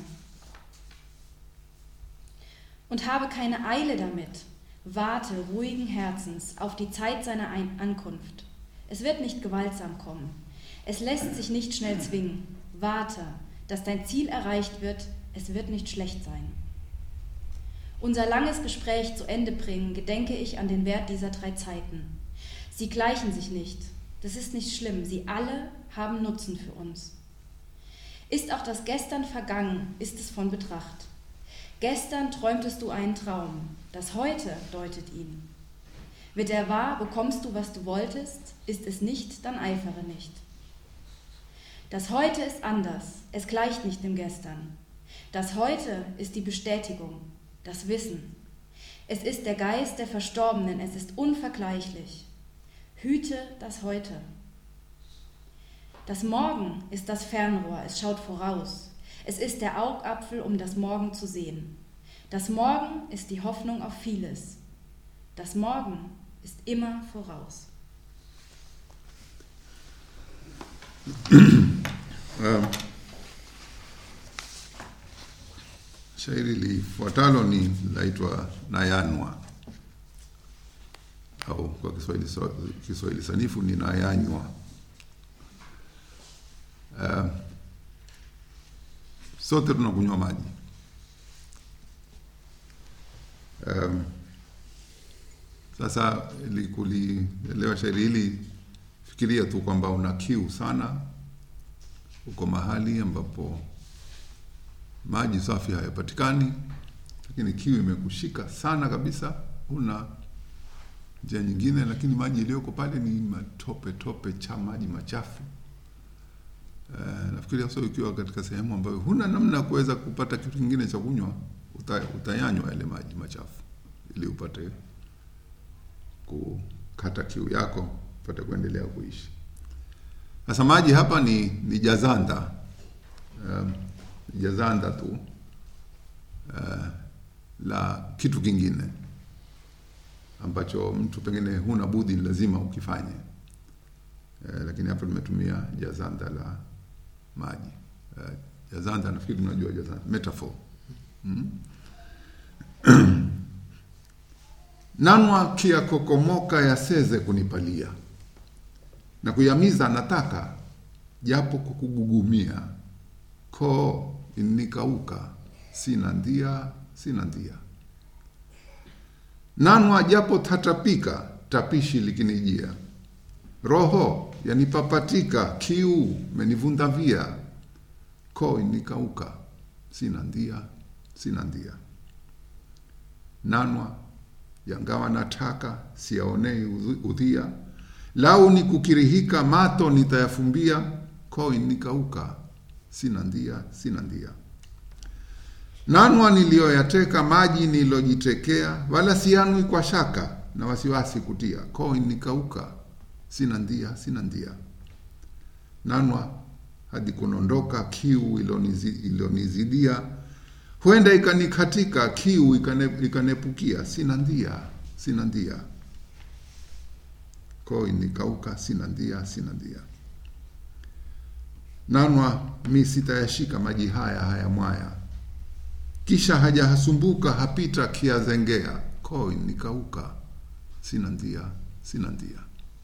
Und habe keine Eile damit. Warte ruhigen Herzens auf die Zeit seiner Ankunft. Es wird nicht gewaltsam kommen. Es lässt sich nicht schnell zwingen. Warte, dass dein Ziel erreicht wird. Es wird nicht schlecht sein unser langes Gespräch zu Ende bringen, gedenke ich an den Wert dieser drei Zeiten. Sie gleichen sich nicht. Das ist nicht schlimm. Sie alle haben Nutzen für uns. Ist auch das Gestern vergangen, ist es von Betracht. Gestern träumtest du einen Traum, das Heute deutet ihn. Wird er wahr, bekommst du, was du wolltest, ist es nicht, dann eifere nicht. Das Heute ist anders, es gleicht nicht dem Gestern. Das Heute ist die Bestätigung, das Wissen. Es ist der Geist der Verstorbenen, es ist unvergleichlich. Hüte das Heute. Das Morgen ist das Fernrohr, es schaut voraus. Es ist der Augapfel, um das Morgen zu sehen. Das Morgen ist die Hoffnung auf vieles. Das Morgen ist immer voraus. Um, shairi lifuatalo ni laitwa Nayanwa au kwa Kiswahili, Kiswahili sanifu ni Nayanywa. Uh, sote tunakunywa maji um, sasa ili kulielewa shairi hili, fikiria tu kwamba una kiu sana, uko mahali ambapo maji safi hayapatikani, lakini kiu imekushika sana kabisa, huna njia nyingine, lakini maji iliyoko pale ni matope tope cha maji machafu. Uh, nafikiria sio ukiwa katika sehemu ambayo huna namna ya kuweza kupata kitu kingine cha kunywa, uta, utayanywa yale maji machafu ili upate kukata kiu yako, upate kuendelea kuishi. Sasa maji hapa ni, ni jazanda um, jazanda tu uh, la kitu kingine ambacho mtu pengine huna budi lazima ukifanye uh, lakini hapa tumetumia jazanda la maji uh, jazanda nafikiri tunajua jazanda metaphor mm? nanwa kia kokomoka yaseze kunipalia na kuyamiza nataka japo kukugugumia koo inikauka sina ndia sina ndia nanwa japo tatapika tapishi likinijia roho yanipapatika kiu menivundavia koo inikauka sina ndia sina ndia. Nanwa yangawa nataka siyaonei udhu- udhia, lau ni kukirihika mato nitayafumbia, koi nikauka, sina ndia, sina ndia. Nanwa niliyoyateka maji nilojitekea, wala siyanwi kwa shaka na wasiwasi kutia, koi nikauka, sina ndia, sina ndia. Nanwa hadi kunondoka kiu ilonizi- ilonizidia, huenda ikanikatika kiu ikane, ikanepukia, sina ndia, sina ndia. Koi nikauka, sina ndia, sina ndia. Nanwa mi sitayashika maji haya haya mwaya, kisha hajahasumbuka hapita kiazengea, koi nikauka, sina ndia, sina ndia.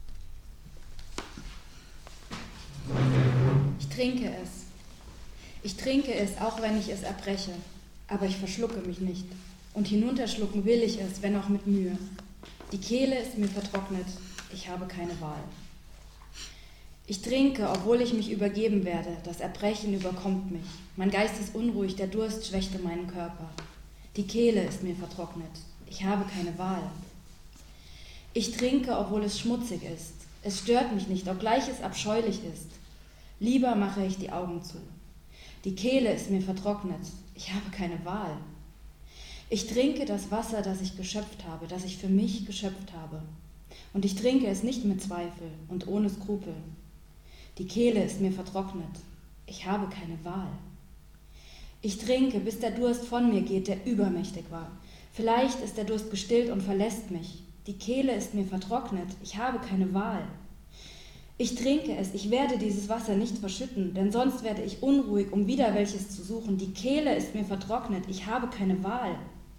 Ich trinke es. Ich trinke es, auch wenn ich es erbreche. Aber ich verschlucke mich nicht. Und hinunterschlucken will ich es, wenn auch mit Mühe. Die Kehle ist mir vertrocknet. Ich habe keine Wahl. Ich trinke, obwohl ich mich übergeben werde. Das Erbrechen überkommt mich. Mein Geist ist unruhig, der Durst schwächte meinen Körper. Die Kehle ist mir vertrocknet. Ich habe keine Wahl. Ich trinke, obwohl es schmutzig ist. Es stört mich nicht, obgleich es abscheulich ist. Lieber mache ich die Augen zu. Die Kehle ist mir vertrocknet. Ich habe keine Wahl. Ich trinke das Wasser, das ich geschöpft habe, das ich für mich geschöpft habe. Und ich trinke es nicht mit Zweifel und ohne Skrupel. Die Kehle ist mir vertrocknet. Ich habe keine Wahl. Ich trinke, bis der Durst von mir geht, der übermächtig war. Vielleicht ist der Durst gestillt und verlässt mich. Die Kehle ist mir vertrocknet. Ich habe keine Wahl. Ich trinke es, ich werde dieses Wasser nicht verschütten, denn sonst werde ich unruhig, um wieder welches zu suchen. Die Kehle ist mir vertrocknet, ich habe keine Wahl.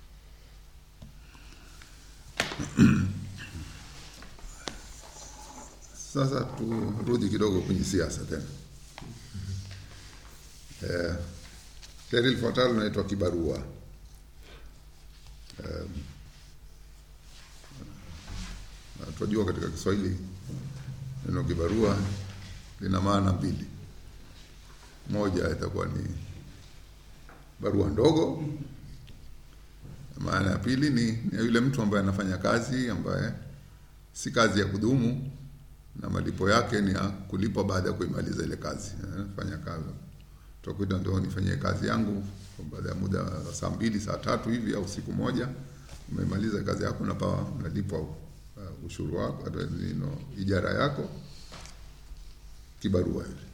Sasa turudi kidogo kwenye siasa tena. Eh, shairi lifuatalo linaitwa kibarua. Eh, na tunajua katika Kiswahili neno kibarua lina maana mbili. Moja itakuwa ni barua ndogo, maana ya pili ni, ni yule mtu ambaye anafanya kazi ambaye si kazi ya kudumu na malipo yake ni ya kulipwa baada ya kuimaliza ile kazi. Eh, Fanya kazi utakuta ndio nifanyie kazi yangu kwa baada ya muda wa saa mbili saa tatu hivi au siku moja, umemaliza kazi yako, unapawa unalipwa uh, ushuru wako uh, nino, ijara yako, kibarua hivi.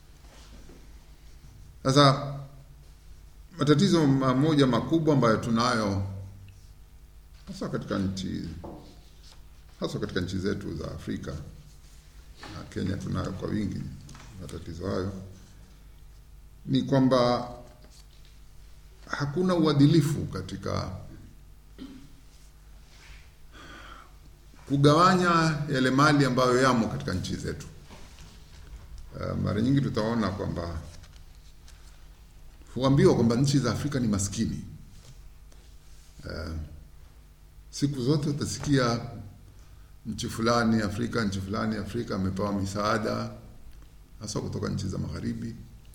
Sasa matatizo mamoja makubwa ambayo tunayo hasa katika nchi hasa katika nchi zetu za Afrika na Kenya tunayo kwa wingi matatizo hayo, ni kwamba hakuna uadilifu katika kugawanya yale mali ambayo yamo katika nchi zetu. Uh, mara nyingi tutaona kwamba huambiwa kwamba nchi za Afrika ni maskini. Uh, siku zote utasikia nchi fulani Afrika, nchi fulani Afrika amepewa misaada hasa kutoka nchi za magharibi,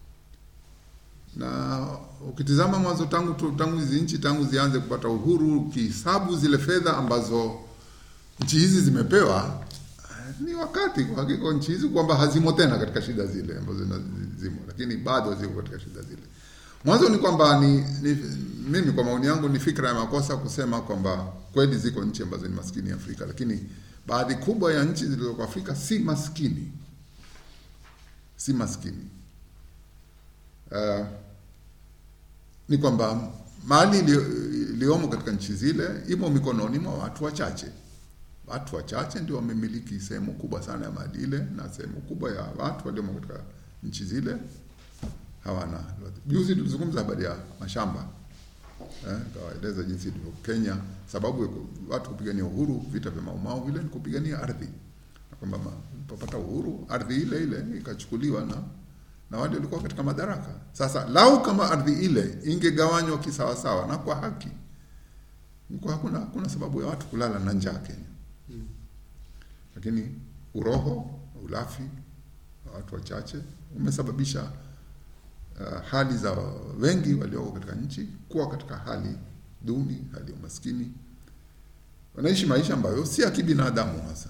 na ukitizama mwanzo tangu tu- tangu hizi nchi tangu zianze kupata uhuru, ukihesabu zile fedha ambazo nchi hizi zimepewa eh, ni wakati kwa hakika nchi hizi kwamba hazimo tena katika shida zile ambazo zina- zimo, lakini bado ziko katika shida zile. Mwanzo ni kwamba ni, ni mimi kwa maoni yangu ni fikra ya makosa kusema kwamba kweli ziko nchi ambazo ni maskini Afrika, lakini baadhi kubwa ya nchi zilizoko Afrika si maskini, si maskini. Uh, ni kwamba mali iliyo- iliyomo katika nchi zile imo mikononi mwa watu wachache. Watu wachache ndio wamemiliki sehemu kubwa sana ya mali ile, na sehemu kubwa ya watu waliomo katika nchi zile hawana. Juzi tulizungumza habari ya mashamba eh, kawaeleza jinsi ilivyo Kenya. Sababu ya ku- watu kupigania uhuru, vita vya Maumau vile ni kupigania ardhi, na kwamba ma- popata uhuru ardhi ile ile ikachukuliwa na na wale walikuwa katika madaraka. Sasa lau kama ardhi ile ingegawanywa kisawasawa na kwa haki, kwa hakuna hakuna sababu ya watu kulala na njaa Kenya. Lakini uroho, ulafi wa watu wachache umesababisha uh, hali za wengi walioko katika nchi kuwa katika hali duni, hali ya umaskini, wanaishi maisha ambayo si ya kibinadamu hasa.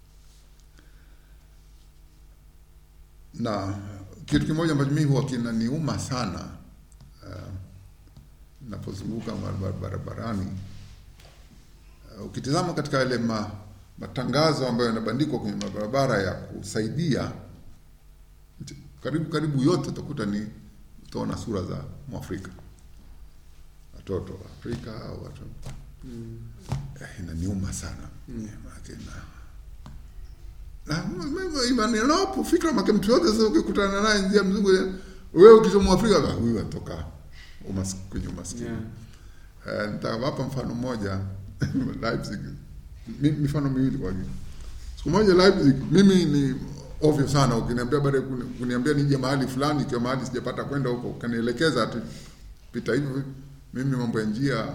Na kitu kimoja ambacho mimi huwa kinaniuma sana uh, napozunguka bar- barabarani uh, ukitizama katika yale ma, matangazo ambayo yanabandikwa kwenye mabarabara ya kusaidia nchi- karibu karibu yote utakuta ni utaona sura za Mwafrika, watoto wa Afrika au watu eh, inaniuma sana Maanake na na imani napo fikra make mtu yote sasa ukikutana naye njia mzungu wewe ukisema Afrika ah, huyu atoka umas, kwenye umaskini Yeah. Eh, nitawapa mfano mmoja Leipzig, Mi- mifano miwili kwa hiyo. Siku moja Leipzig, mimi ni ovyo sana, ukiniambia baada ya kuni- kuniambia nije mahali fulani, ikiwa mahali sijapata kwenda huko, ukanielekeza ati pita hivi, mimi mambo ya njia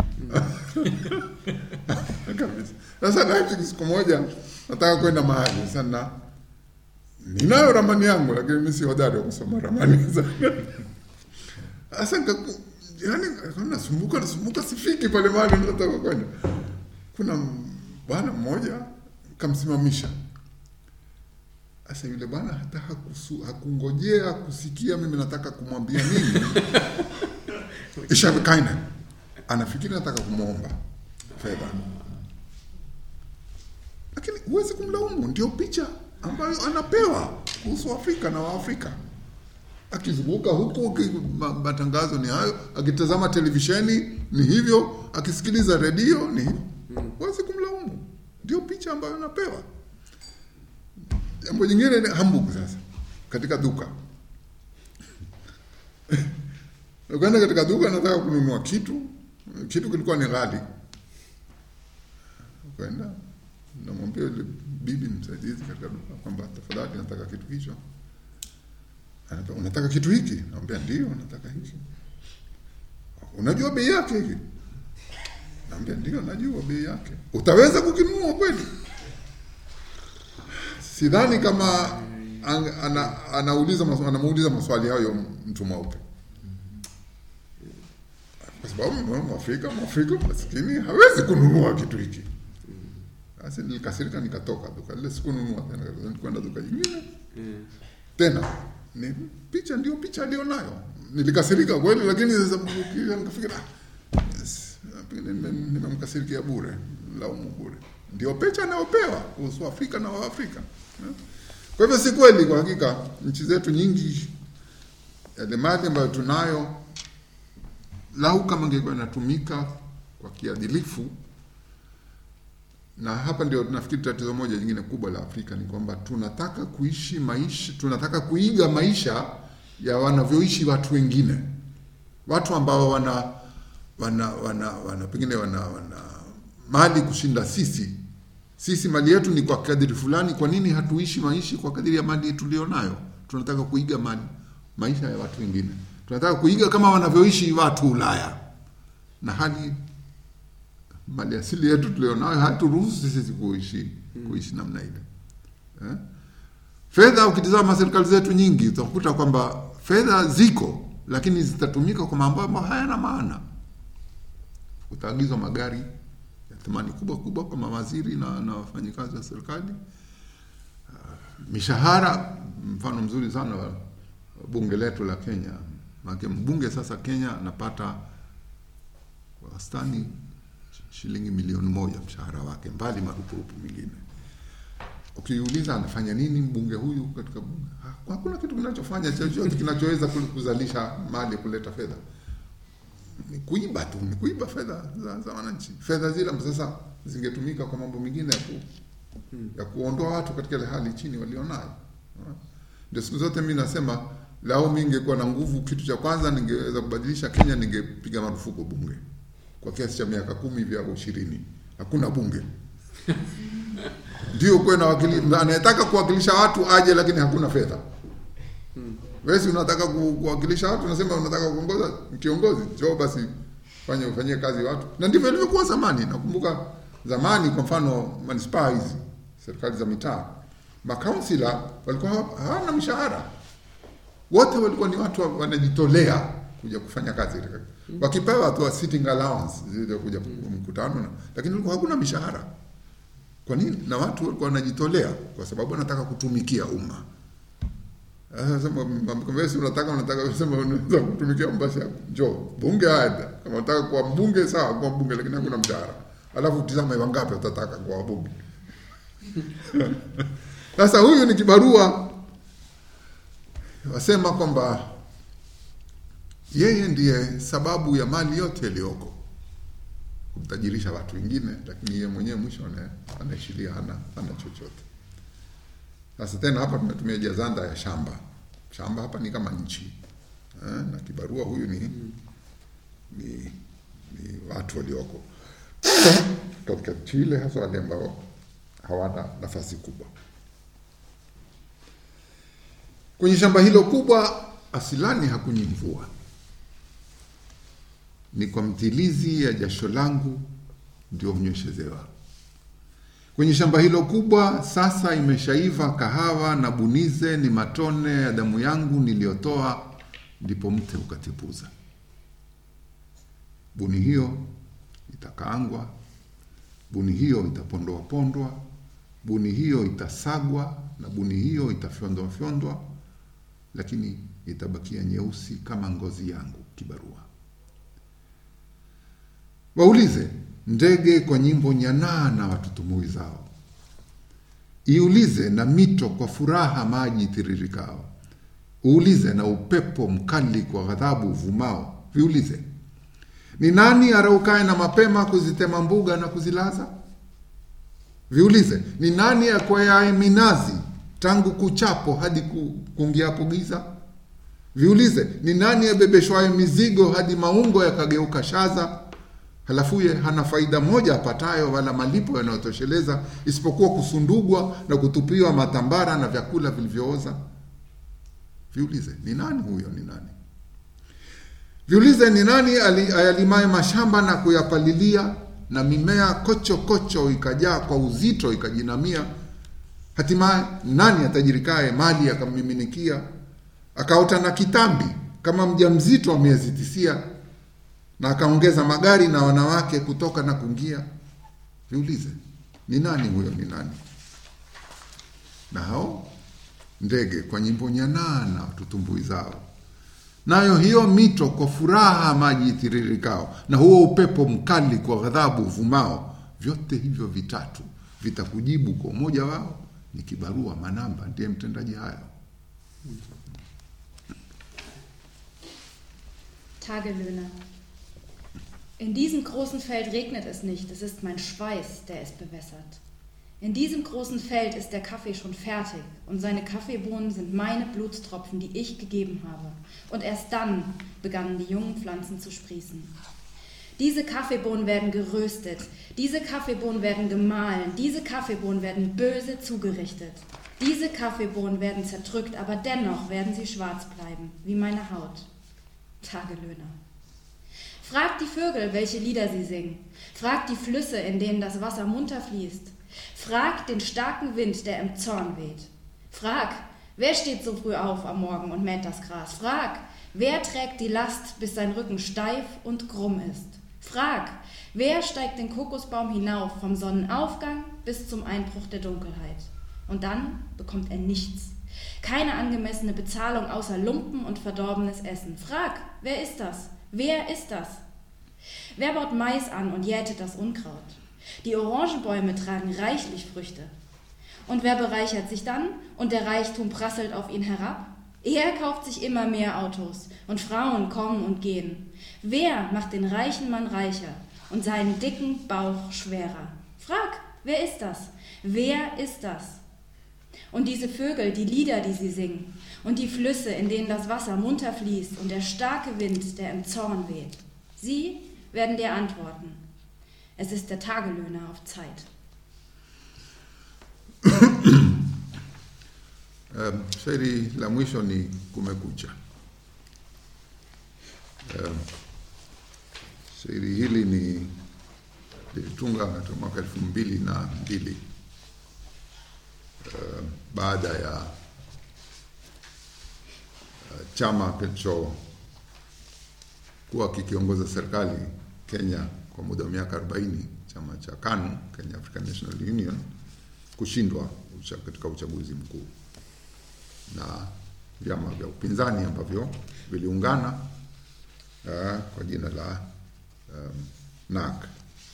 kabisa. Sasa Leipzig, siku moja nataka kwenda mahali sana, ninayo ramani yangu, lakini mimi si hodari wa kusoma ramani sasa nikaku- yani nasumbuka nasumbuka sifiki pale mahali nataka kwenda. Kuna m- bwana mmoja kamsimamisha. Sasa yule bwana hata hakusu, hakungojea kusikia mimi nataka kumwambia nini. Isha kaina anafikiri nataka kumwomba fedha, lakini huwezi kumlaumu, ndio picha ambayo anapewa kuhusu Afrika na Waafrika akizunguka huku ki- ma- matangazo ni hayo, akitazama televisheni ni hivyo, akisikiliza redio ni hivyo. Huwezi kumlaumu, ndio picha ambayo anapewa. Jambo jingine ni Hamburg. Sasa katika duka ukaenda katika duka, nataka kununua kitu, kitu kilikuwa ni ghali, ukaenda namwambia yule bibi msaidizi katika duka kwamba tafadhali, nataka kitu hicho Anambia, unataka kitu hiki? Naambia ndio, nataka hiki. Unajua bei yake hiki? Naambia ndio, najua bei yake. Utaweza kukinunua kweli? Sidhani kama ang, ana, anauliza maswali, anamuuliza maswali hayo mtu mweupe, kwa sababu Mwafrika Mwafrika maskini hawezi kununua kitu hiki. Basi nilikasirika, nikatoka duka lile, sikununua tena, kwenda duka jingine Mm. tena ni picha ndio picha alionayo. Nilikasirika kweli, lakini sasa ukija nikafikira ah, yes, pengine nime- nimemkasirikia bure, laumu bure. Ndio picha anayopewa kuhusu Afrika na Waafrika. eh. Kwa hivyo si kweli, kwa hakika nchi zetu nyingi, yale mali ambayo tunayo, lau kama ingekuwa inatumika kwa kiadilifu na hapa ndio nafikiri tatizo moja jingine kubwa la Afrika ni kwamba tunataka kuishi maisha, tunataka kuiga maisha ya wanavyoishi watu wengine, watu ambao wana wana wana, wana pengine wana, wana mali kushinda sisi. Sisi mali yetu ni kwa kadiri fulani. Kwa nini hatuishi maishi kwa kadiri ya mali tulionayo? Tunataka kuiga mali maisha ya watu wengine, tunataka kuiga kama wanavyoishi watu Ulaya, na hali mali asili yetu tulionayo haturuhusu sisi kuishi kuishi namna ile eh? Fedha, ukitizama serikali zetu nyingi utakuta kwamba fedha ziko, lakini zitatumika kwa mambo ambayo hayana maana. Utaagizwa magari ya thamani kubwa kubwa kwa mawaziri na, na wafanyikazi wa serikali. Uh, mishahara, mfano mzuri sana wa wa bunge letu la Kenya. Maana mbunge sasa Kenya anapata kwa wastani shilingi milioni moja mshahara wake, mbali marupurupu mengine. Ukiuliza anafanya nini mbunge huyu katika bunge, Ha- hakuna kitu kinachofanya chochote kinachoweza ku- kuzalisha mali kuleta fedha. Ni kuiba tu, ni kuiba fedha za, za wananchi. Fedha zile ambazo sasa zingetumika kwa mambo mengine ya, ku, ya kuondoa watu katika ile hali chini walionayo. Ha? Ndio siku zote mimi nasema lao mimi ningekuwa na nguvu, kitu cha kwanza ningeweza kubadilisha Kenya, ningepiga marufuku bunge kwa kiasi cha miaka kumi hivi au ishirini. Hakuna bunge ndio kuwe na wakili anayetaka kuwakilisha watu aje, lakini hakuna fedha. Wewe si unataka ku- kuwakilisha watu, unasema unataka kuongoza kiongozi, njoo basi fanye ufanyie kazi watu, na ndivyo ilivyokuwa zamani. Nakumbuka zamani, kwa mfano manispaa hizi, serikali za mitaa, makansila walikuwa hawa- hawana mishahara, wote walikuwa ni watu wa- wanajitolea kuja kufanya kazi katika wakipewa tu sitting allowance zile kuja mkutano na, lakini kulikuwa hakuna mishahara kwa nini na watu walikuwa wanajitolea kwa sababu wanataka kutumikia umma sasa sema mkamwambia si unataka unataka sema unaweza kutumikia umma basi njoo bunge aenda kama unataka kuwa mbunge sawa kuwa mbunge lakini hakuna mshahara alafu tizama wangapi utataka kuwa wabunge sasa huyu ni kibarua wasema kwamba yeye ndiye sababu ya mali yote iliyoko kumtajirisha watu wengine, lakini yeye mwenyewe mwisho ana- anaishiria hana, hana chochote. Sasa tena hapa tumetumia jazanda ya shamba. Shamba hapa ni kama nchi eh, na kibarua huyu ni, ni, ni watu walioko katika nchi ile, hasa wale ambao hawana nafasi kubwa kwenye shamba hilo kubwa. Asilani hakunyi mvua, ni kwa mtilizi ya jasho langu ndio hunyeshezewa. Kwenye shamba hilo kubwa sasa imeshaiva kahawa na bunize, ni matone ya damu yangu niliyotoa, ndipo mte ukatipuza. Buni hiyo itakaangwa, buni hiyo itapondoa pondwa, buni hiyo itasagwa na buni hiyo itafyondwa fyondwa, lakini itabakia nyeusi kama ngozi yangu kibarua. Waulize ndege kwa nyimbo nyanaa na watutumui zao, iulize na mito kwa furaha maji tiririkao, uulize na upepo mkali kwa ghadhabu uvumao. Viulize, ni nani araukaye na mapema kuzitema mbuga na kuzilaza? Viulize, ni nani akwayaye minazi tangu kuchapo hadi ku- kuingiapo giza? Viulize, ni nani abebeshwaye mizigo hadi maungo yakageuka shaza? Halafuye hana faida moja apatayo, wala malipo yanayotosheleza, isipokuwa kusundugwa na kutupiwa matambara na vyakula vilivyooza. Viulize, ni nani huyo? Ni nani? Viulize, ni nani ali- ayalimaye mashamba na kuyapalilia, na mimea kocho kocho ikajaa kwa uzito ikajinamia? Hatimaye nani atajirikaye mali akammiminikia, akaota na kitambi kama mjamzito wa miezi tisia, na akaongeza magari na wanawake kutoka na kuingia? Viulize, ni nani huyo? Ni nani? Na hao ndege kwa nyimbo nyanaa na tutumbui zao, nayo hiyo mito kwa furaha maji itiririkao, na huo upepo mkali kwa ghadhabu uvumao, vyote hivyo vitatu vitakujibu kwa umoja wao. Ni kibarua Manamba ndiye mtendaji hayo. Tagelöhner. In diesem großen Feld regnet es nicht, es ist mein Schweiß, der es bewässert. In diesem großen Feld ist der Kaffee schon fertig und seine Kaffeebohnen sind meine Blutstropfen, die ich gegeben habe. Und erst dann begannen die jungen Pflanzen zu sprießen. Diese Kaffeebohnen werden geröstet, diese Kaffeebohnen werden gemahlen, diese Kaffeebohnen werden böse zugerichtet. Diese Kaffeebohnen werden zerdrückt, aber dennoch werden sie schwarz bleiben, wie meine Haut. Tagelöhner. Fragt die Vögel, welche Lieder sie singen. Fragt die Flüsse, in denen das Wasser munter fließt. Fragt den starken Wind, der im Zorn weht. Frag, wer steht so früh auf am Morgen und mäht das Gras? Frag, wer trägt die Last, bis sein Rücken steif und krumm ist? Frag, wer steigt den Kokosbaum hinauf vom Sonnenaufgang bis zum Einbruch der Dunkelheit? Und dann bekommt er nichts. Keine angemessene Bezahlung außer Lumpen und verdorbenes Essen. Frag, wer ist das? Wer ist das? Wer baut Mais an und jätet das Unkraut? Die Orangenbäume tragen reichlich Früchte. Und wer bereichert sich dann und der Reichtum prasselt auf ihn herab? Er kauft sich immer mehr Autos und Frauen kommen und gehen. Wer macht den reichen Mann reicher und seinen dicken Bauch schwerer? Frag, wer ist das? Wer ist das? Und diese Vögel, die Lieder, die sie singen, und die Flüsse, in denen das Wasser munter fließt, und der starke Wind, der im Zorn weht, sie werden dir antworten. Es ist der Tagelöhner auf Zeit. Um, shairi la mwisho ni Kumekucha. Um, shairi hili ni lilitunga katika mwaka elfu mbili na mbili uh, baada ya chama kilichokuwa kikiongoza serikali Kenya kwa muda wa miaka 40, chama cha KANU, Kenya African National Union, kushindwa ucha, katika uchaguzi mkuu na vyama vya upinzani ambavyo viliungana uh, kwa jina la um, NARC.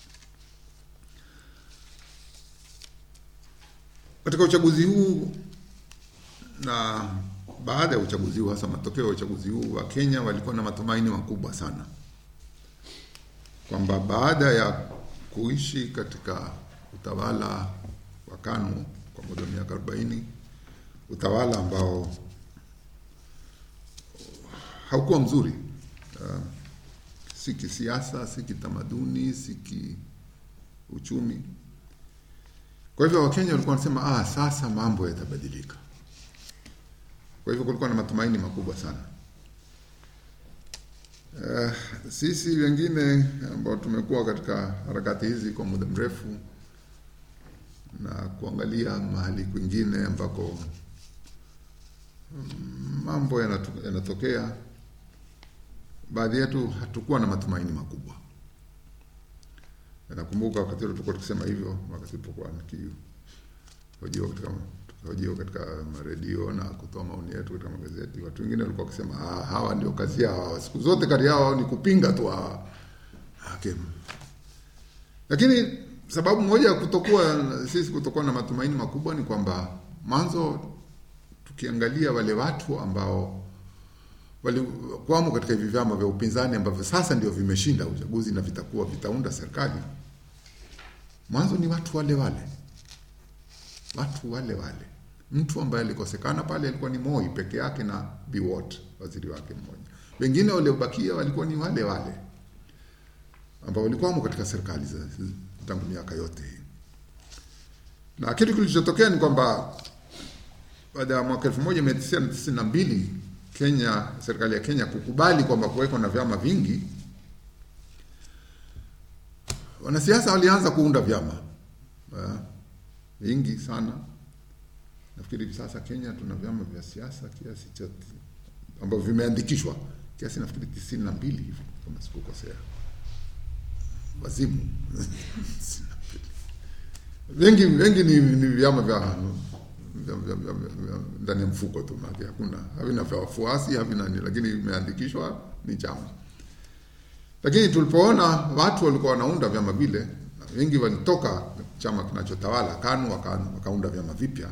Katika uchaguzi huu na baada ya uchaguzi huu, hasa matokeo ya uchaguzi huu, wa Kenya walikuwa na matumaini makubwa sana kwamba baada ya kuishi katika utawala wa KANU kwa muda wa miaka 40, utawala ambao haukuwa mzuri uh, si kisiasa, si kitamaduni, si kiuchumi. Kwa hivyo Wakenya walikuwa wanasema ah, sasa mambo yatabadilika. Kwa hivyo kulikuwa na matumaini makubwa sana. Uh, sisi wengine ambao tumekuwa katika harakati hizi kwa muda mrefu na kuangalia mahali kwingine ambako mm, mambo yanatu- yanatokea, baadhi yetu hatukuwa na matumaini makubwa. Nakumbuka wakati ule tulikuwa tukisema hivyo, wakati tulipokuwa nikihojiwa katika tukihojiwa katika maredio na kutoa maoni yetu katika magazeti, watu wengine walikuwa wakisema ah, hawa ndio kazi yao, siku zote kati yao ni kupinga tu hawa. Okay. Lakini sababu moja ya kutokuwa sisi kutokuwa na matumaini makubwa ni kwamba mwanzo, tukiangalia wale watu ambao walikuwamo katika hivi vyama vya upinzani ambavyo sasa ndio vimeshinda uchaguzi na vitakuwa vitaunda serikali, mwanzo ni watu wale wale, watu wale wale. Mtu ambaye alikosekana pale alikuwa ni Moi peke yake na Biwott, waziri wake mmoja. Wengine waliobakia walikuwa ni wale wale ambao walikuwamo katika serikali za tangu miaka yote hii. Na kitu kilichotokea ni kwamba baada ya mwaka 1992 Kenya, serikali ya Kenya kukubali kwamba kuweko na vyama vingi, wanasiasa walianza kuunda vyama uh, vingi sana. Nafikiri hivi sasa Kenya tuna vyama vya siasa kiasi cha ambavyo vimeandikishwa kiasi nafikiri tisini na mbili hivi kama sikukosea, wazimu wengi wengi ni, ni vyama vya vya- vya- vya- vya- ndani ya mfuko tu, maana hakuna havina vya wafuasi havina nini, lakini imeandikishwa ni chama. Lakini tulipoona watu walikuwa wanaunda vyama vile, na wengi walitoka chama kinachotawala KANU waka, wakaunda vyama vipya.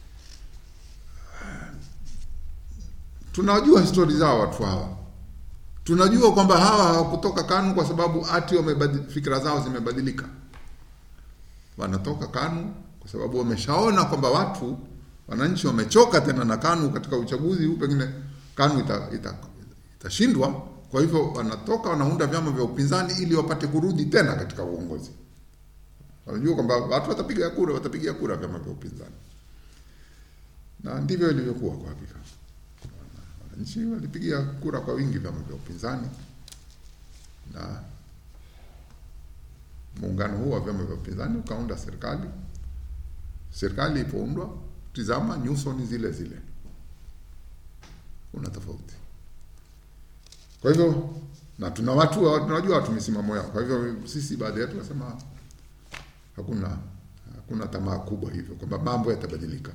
Tunajua histori zao watu hawa, tunajua kwamba hawa hawakutoka KANU kwa sababu ati wamebadi- fikra zao zimebadilika wanatoka KANU kwa sababu wameshaona kwamba watu wananchi wamechoka tena na KANU katika uchaguzi huu, pengine KANU ita, ita, itashindwa. Kwa hivyo wanatoka wanaunda vyama vya upinzani ili wapate kurudi tena katika uongozi. Wanajua kwamba watu watapiga kura, watapigia kura vyama vya upinzani, na ndivyo ilivyokuwa kwa hakika. Wananchi walipigia kura kwa wingi vyama vya upinzani na muungano huu wa vyama vya upinzani ukaunda serikali. Serikali ilipoundwa, tizama, nyuso ni zile zile, kuna tofauti. Kwa hivyo na tuna watu tunajua watu misimamo yao. Kwa hivyo sisi baadhi yetu tunasema hakuna hakuna tamaa kubwa hivyo kwamba mambo yatabadilika,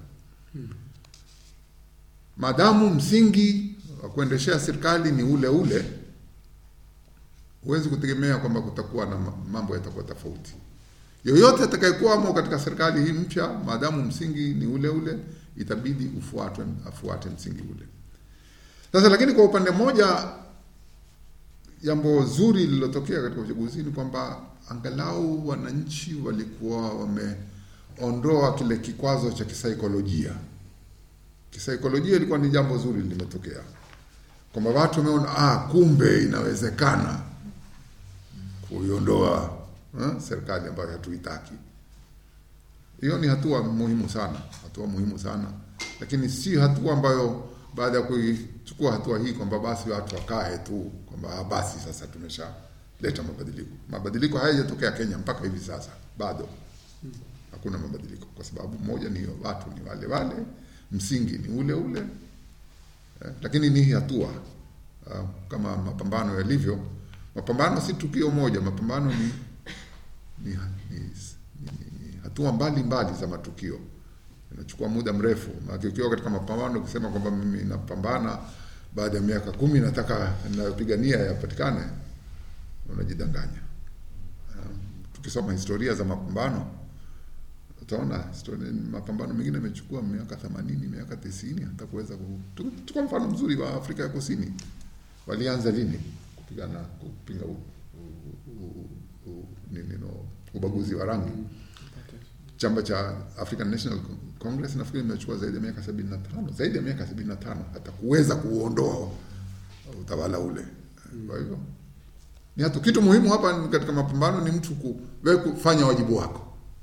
maadamu msingi wa kuendeshea serikali ni ule ule huwezi kutegemea kwamba kutakuwa na ma- mambo yatakuwa tofauti. Yoyote atakayekuwamo katika serikali hii mpya, maadamu msingi ni ule ule, itabidi ufuatwe, afuate msingi ule. Sasa lakini kwa upande mmoja, jambo zuri lililotokea katika uchaguzi ni kwamba angalau wananchi walikuwa wameondoa kile kikwazo cha kisaikolojia. Kisaikolojia ilikuwa ni jambo zuri limetokea, kwamba watu wameona ah, kumbe inawezekana kuiondoa eh, serikali ambayo hatuitaki. Hiyo ni hatua muhimu sana, hatua muhimu sana, lakini si hatua ambayo baada ya kuichukua hatua hii kwamba basi watu wakae tu kwamba ah, basi sasa tumeshaleta mabadiliko. Mabadiliko hayajatokea Kenya mpaka hivi sasa, bado hakuna mabadiliko, kwa sababu moja ni watu ni wale wale, msingi ni ule ule, eh, lakini ni hatua uh, kama mapambano yalivyo. Mapambano si tukio moja, mapambano ni, ni, ni, ni, ni hatua mbali mbali za matukio, inachukua muda mrefu. Maana ukiwa katika mapambano ukisema kwamba mimi napambana baada ya miaka kumi nataka napigania yapatikane, unajidanganya. Um, tukisoma historia za mapambano utaona historia, mapambano mengine yamechukua miaka themanini miaka tisini hata kuweza ku... Chukua mfano mzuri wa Afrika ya Kusini, walianza lini kupigana kupinga u, u, u, u, nini no, ubaguzi wa rangi? Chama cha African National Congress nafikiri imechukua zaidi ya miaka sabini na tano zaidi ya miaka sabini na tano hata kuweza kuondoa utawala ule. Kwa hivyo ni hatu kitu muhimu hapa katika mapambano ni mtu ku, wewe kufanya wajibu wako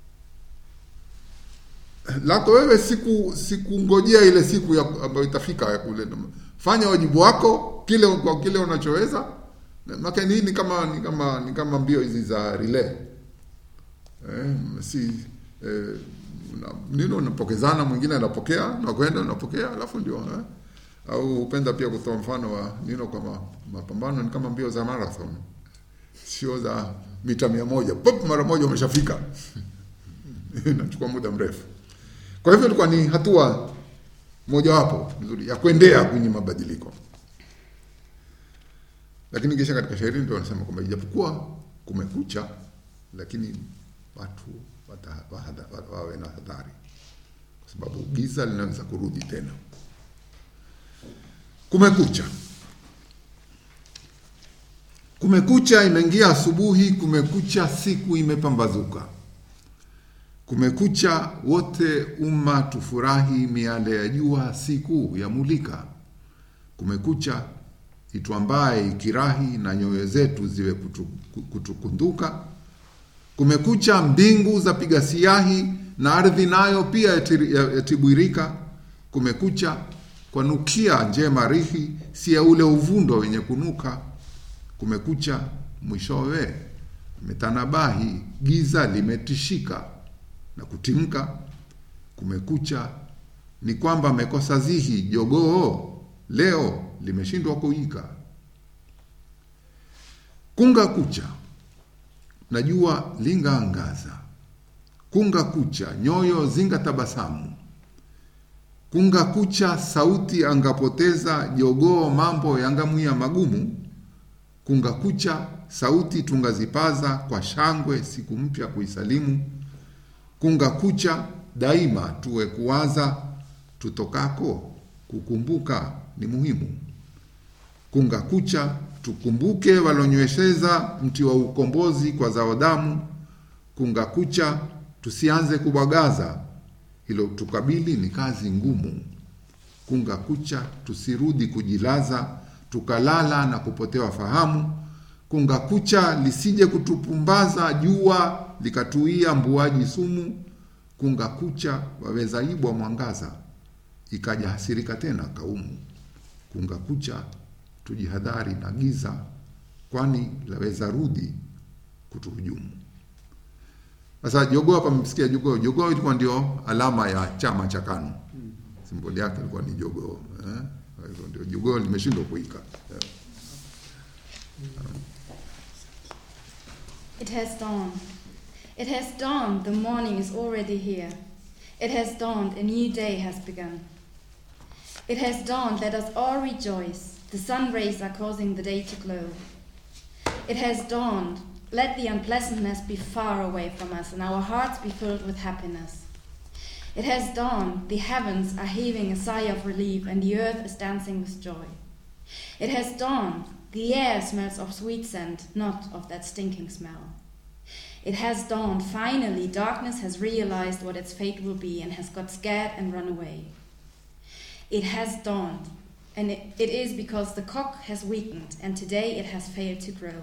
lako wewe, siku sikungojea ile siku ya ambayo itafika ya kule. Fanya wajibu wako kile kwa kile unachoweza. Maka hii ni kama ni kama ni kama mbio hizi za relay eh, si eh, nino unapokezana, mwingine anapokea na kwenda unapokea, alafu ndio eh? Au upenda pia kutoa mfano wa nino kwa mapambano ni kama mbio za marathon, sio za mita mia moja pop, mara moja umeshafika inachukua muda mrefu. Kwa hivyo ilikuwa ni hatua mojawapo nzuri ya kuendea kwenye mabadiliko, lakini kisha katika shairi ndio wanasema kwamba ijapokuwa kumekucha, lakini watu wawe na hadhari, kwa sababu giza linaweza kurudi tena. Kumekucha, kumekucha, imeingia asubuhi, kumekucha, siku imepambazuka Kumekucha, wote umma tufurahi, miale ya jua siku ya mulika. Kumekucha, itwambaye ikirahi, na nyoyo zetu ziwe kutu, kutukunduka. Kumekucha, mbingu za piga siahi, na ardhi nayo pia yatibwirika. Kumekucha, kwanukia njema rihi, si ya ule uvundo wenye kunuka. Kumekucha, mwishowe metanabahi, giza limetishika na kutimka. Kumekucha ni kwamba amekosa zihi, jogoo leo limeshindwa kuika. Kunga kucha na jua lingaangaza, kunga kucha nyoyo zinga tabasamu, kunga kucha sauti angapoteza, jogoo mambo yangamwia magumu. Kunga kucha sauti tungazipaza, kwa shangwe siku mpya kuisalimu kunga kucha daima tuwe kuwaza, tutokako kukumbuka ni muhimu. Kunga kucha tukumbuke walonywesheza mti wa ukombozi kwa zao damu. Kunga kucha tusianze kubwagaza, hilo tukabili ni kazi ngumu. Kunga kucha tusirudi kujilaza, tukalala na kupotewa fahamu. Kunga kucha lisije kutupumbaza jua likatuia mbuaji sumu. Kunga kucha waweza ibwa mwangaza, ikaja hasirika tena kaumu. Kunga kucha tujihadhari na giza, kwani laweza rudi kutuhujumu. Sasa jogoo hapa, mmesikia jogoo. Jogoo ilikuwa ndio alama ya chama cha KANU, simboli yake ilikuwa ni jogoo eh? Kwa hivyo ndio jogoo limeshindwa kuika eh. It has dawned. It has dawned. The morning is already here. It has dawned. A new day has begun. It has dawned. Let us all rejoice. The sun rays are causing the day to glow. It has dawned. Let the unpleasantness be far away from us and our hearts be filled with happiness. It has dawned. The heavens are heaving a sigh of relief and the earth is dancing with joy. It has dawned. The air smells of sweet scent, not of that stinking smell. It has dawned. Finally, darkness has realized what its fate will be and has got scared and run away. It has dawned, and it, it is because the cock has weakened and today it has failed to grow.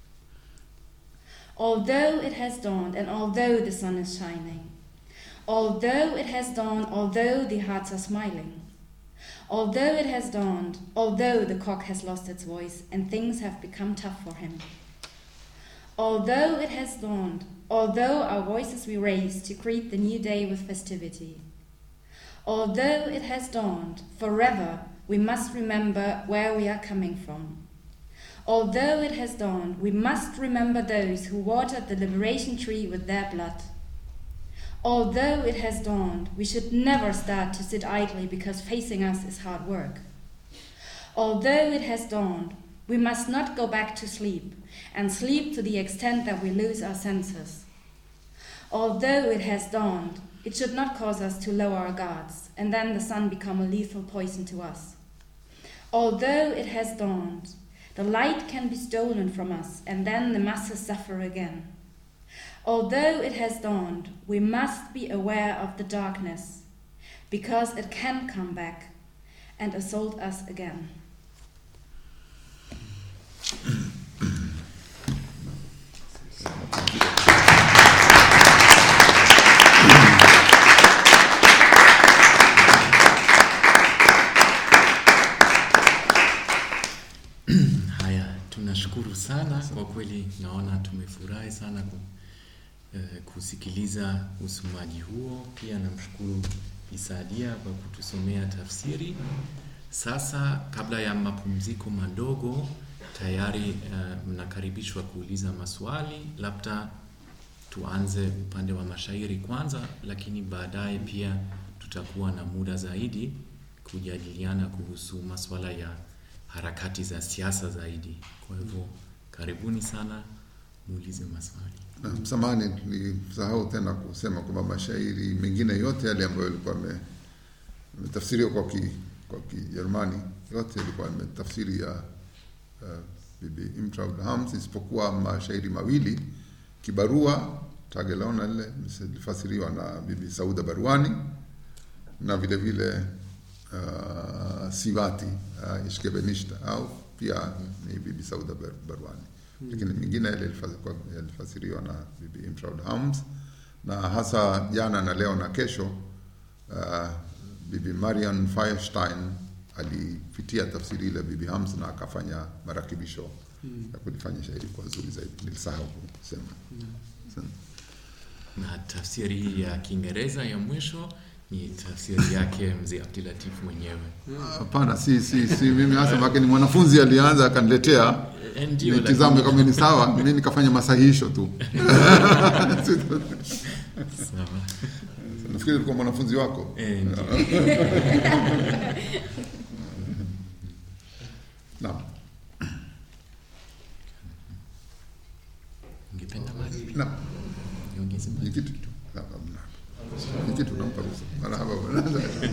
Although it has dawned, and although the sun is shining, although it has dawned, although the hearts are smiling, although it has dawned, although the cock has lost its voice and things have become tough for him, although it has dawned, although our voices we raise to greet the new day with festivity, although it has dawned, forever we must remember where we are coming from. Although it has dawned, we must remember those who watered the liberation tree with their blood. Although it has dawned, we should never start to sit idly because facing us is hard work. Although it has dawned, we must not go back to sleep and sleep to the extent that we lose our senses. Although it has dawned, it should not cause us to lower our guards and then the sun become a lethal poison to us. Although it has dawned, the light can be stolen from us and then the masses suffer again. Although it has dawned, we must be aware of the darkness because it can come back and assault us again. Haya, tunashukuru sana kwa kweli, naona tumefurahi sana ku, eh, kusikiliza usomaji huo. Pia namshukuru Isadia kwa kutusomea tafsiri. Sasa kabla ya mapumziko madogo, tayari eh, mnakaribishwa kuuliza maswali. Labda tuanze upande wa mashairi kwanza, lakini baadaye pia tutakuwa na muda zaidi kujadiliana kuhusu masuala ya harakati za siasa zaidi. Kwa hivyo karibuni sana, muulize maswali. Na samahani, nilisahau tena kusema kwamba mashairi mengine yote yale ambayo yalikuwa yame- yametafsiriwa kwa ki, kwa Kijerumani yote yalikuwa yametafsiri ya uh, Bibi Imtraud Hams isipokuwa mashairi mawili kibarua Tagelona lile lilifasiriwa na Bibi Sauda Barwani na vile vile uh, Sivati uh, Ishkebenishta au pia ni Bibi Sauda Bar- Barwani lakini mingine yale yalifa- kwa- yalifasiriwa na Bibi Imtraud Hams na hasa jana na leo na kesho uh, Bibi Marian Firestein alipitia tafsiri ile Bibi Hams na akafanya marakibisho ya kulifanya shairi kwa zuri zaidi. Nilisahau kusema. Asante. Na tafsiri hii ya Kiingereza ya mwisho ni tafsiri yake mzee Abdulatif mwenyewe. Hapana, si si si mimi hasa maana ni mwanafunzi alianza akaniletea Eh, Ndio, nitizame lakini- kama ni sawa, mimi nikafanya masahihisho tu. Sawa. Nafikiri ulikuwa mwanafunzi wako. Eh, ndio. Naam. Ungependa maji? Naam. Niongeze maji? Ni kitu tu. Naam, naam, naam. Ni kitu nampa ruhusa. Marhaba bwana.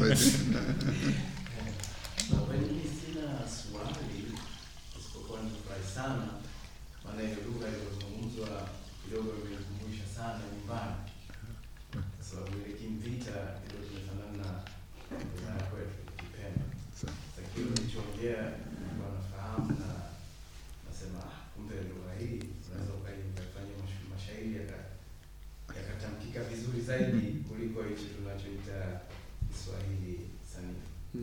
Kwa kweli mimi sina swali isipokuwa nifurahi sana, maana ile lugha iliyozungumzwa kidogo imenikumbusha sana nyumbani, kwa sababu ile kimvita kidogo kimefanana na lugha ya kwetu Kipemba. Sawa. Sasa kile ulichoongea nilikuwa nafahamu na nasema ah, kumbe lugha hii unaweza ukai- ukaifanyia mash- mashairi yaka- yakatamkika vizuri zaidi kuliko hichi tunachoita Kiswahili sanifu.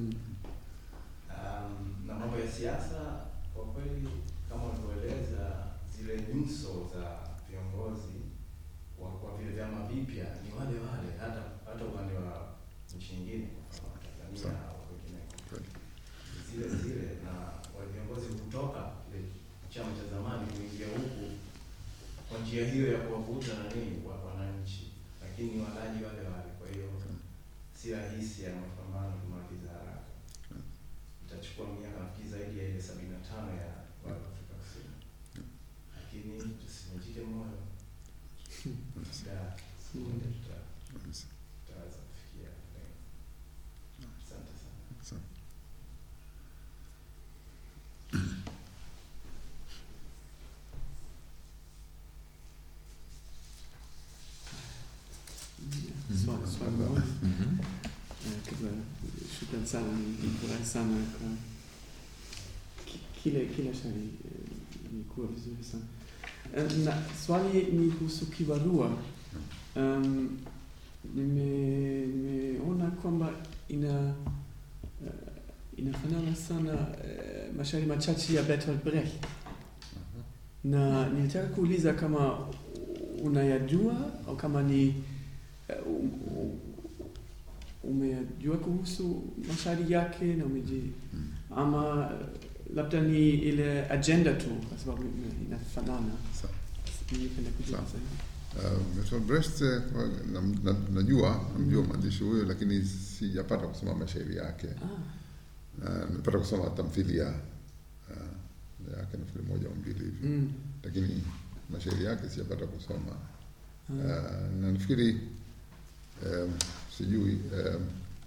Um, na mambo ya siasa kwa kweli, kama ulivyoeleza, zile nyuso za viongozi wa kwa vile vyama vipya ni wale wale, hata hata upande wa nchi nyingine, kwa mfano Tanzania Sawa. au kwingineko, Kweli. zile zile, na wale viongozi kutoka kile chama cha zamani kuingia huku kwa njia hiyo ya kuwavuta na nini kwa wananchi, lakini ni walaji wale wale. Kwa hiyo si rahisi ya mapambano kumaliza haraka itachukua miaka nafikiri zaidi ya ile sabini na tano ya wale wa Afrika Kusini, lakini tusivunjike moyo, da sekunde tuta- tutaweza kufikia lengo. Asante sana. Sawa. Swali swali moja. Mhm. Eh, kabla shukran sana, nifurahi sana kwa ki- kile kile shairi eh, ilikuwa vizuri sana. Eh, Na swali ni kuhusu kibarua. Um, nime- nimeona kwamba ina eh, inafanana sana eh, mashairi machache ya Bertolt Brecht na nilitaka kuuliza kama unayajua au kama ni eh, um- um- umejua kuhusu mashairi yake na umeji ama labda ni ile agenda tu kwa sababu ina- inafanana. Sawa. Ningependa kujua Sawa. zaidi. Uh, Bertolt Brecht eh, kwa- nam- na- najua namjua mwandishi huyo, lakini sijapata kusoma mashairi yake. Ah, Uh, nimepata kusoma tamthilia uh, yake nafikiri moja au mbili hivi, mm. lakini mashairi yake sijapata kusoma. Ah, Uh, na nafikiri um, sijui um,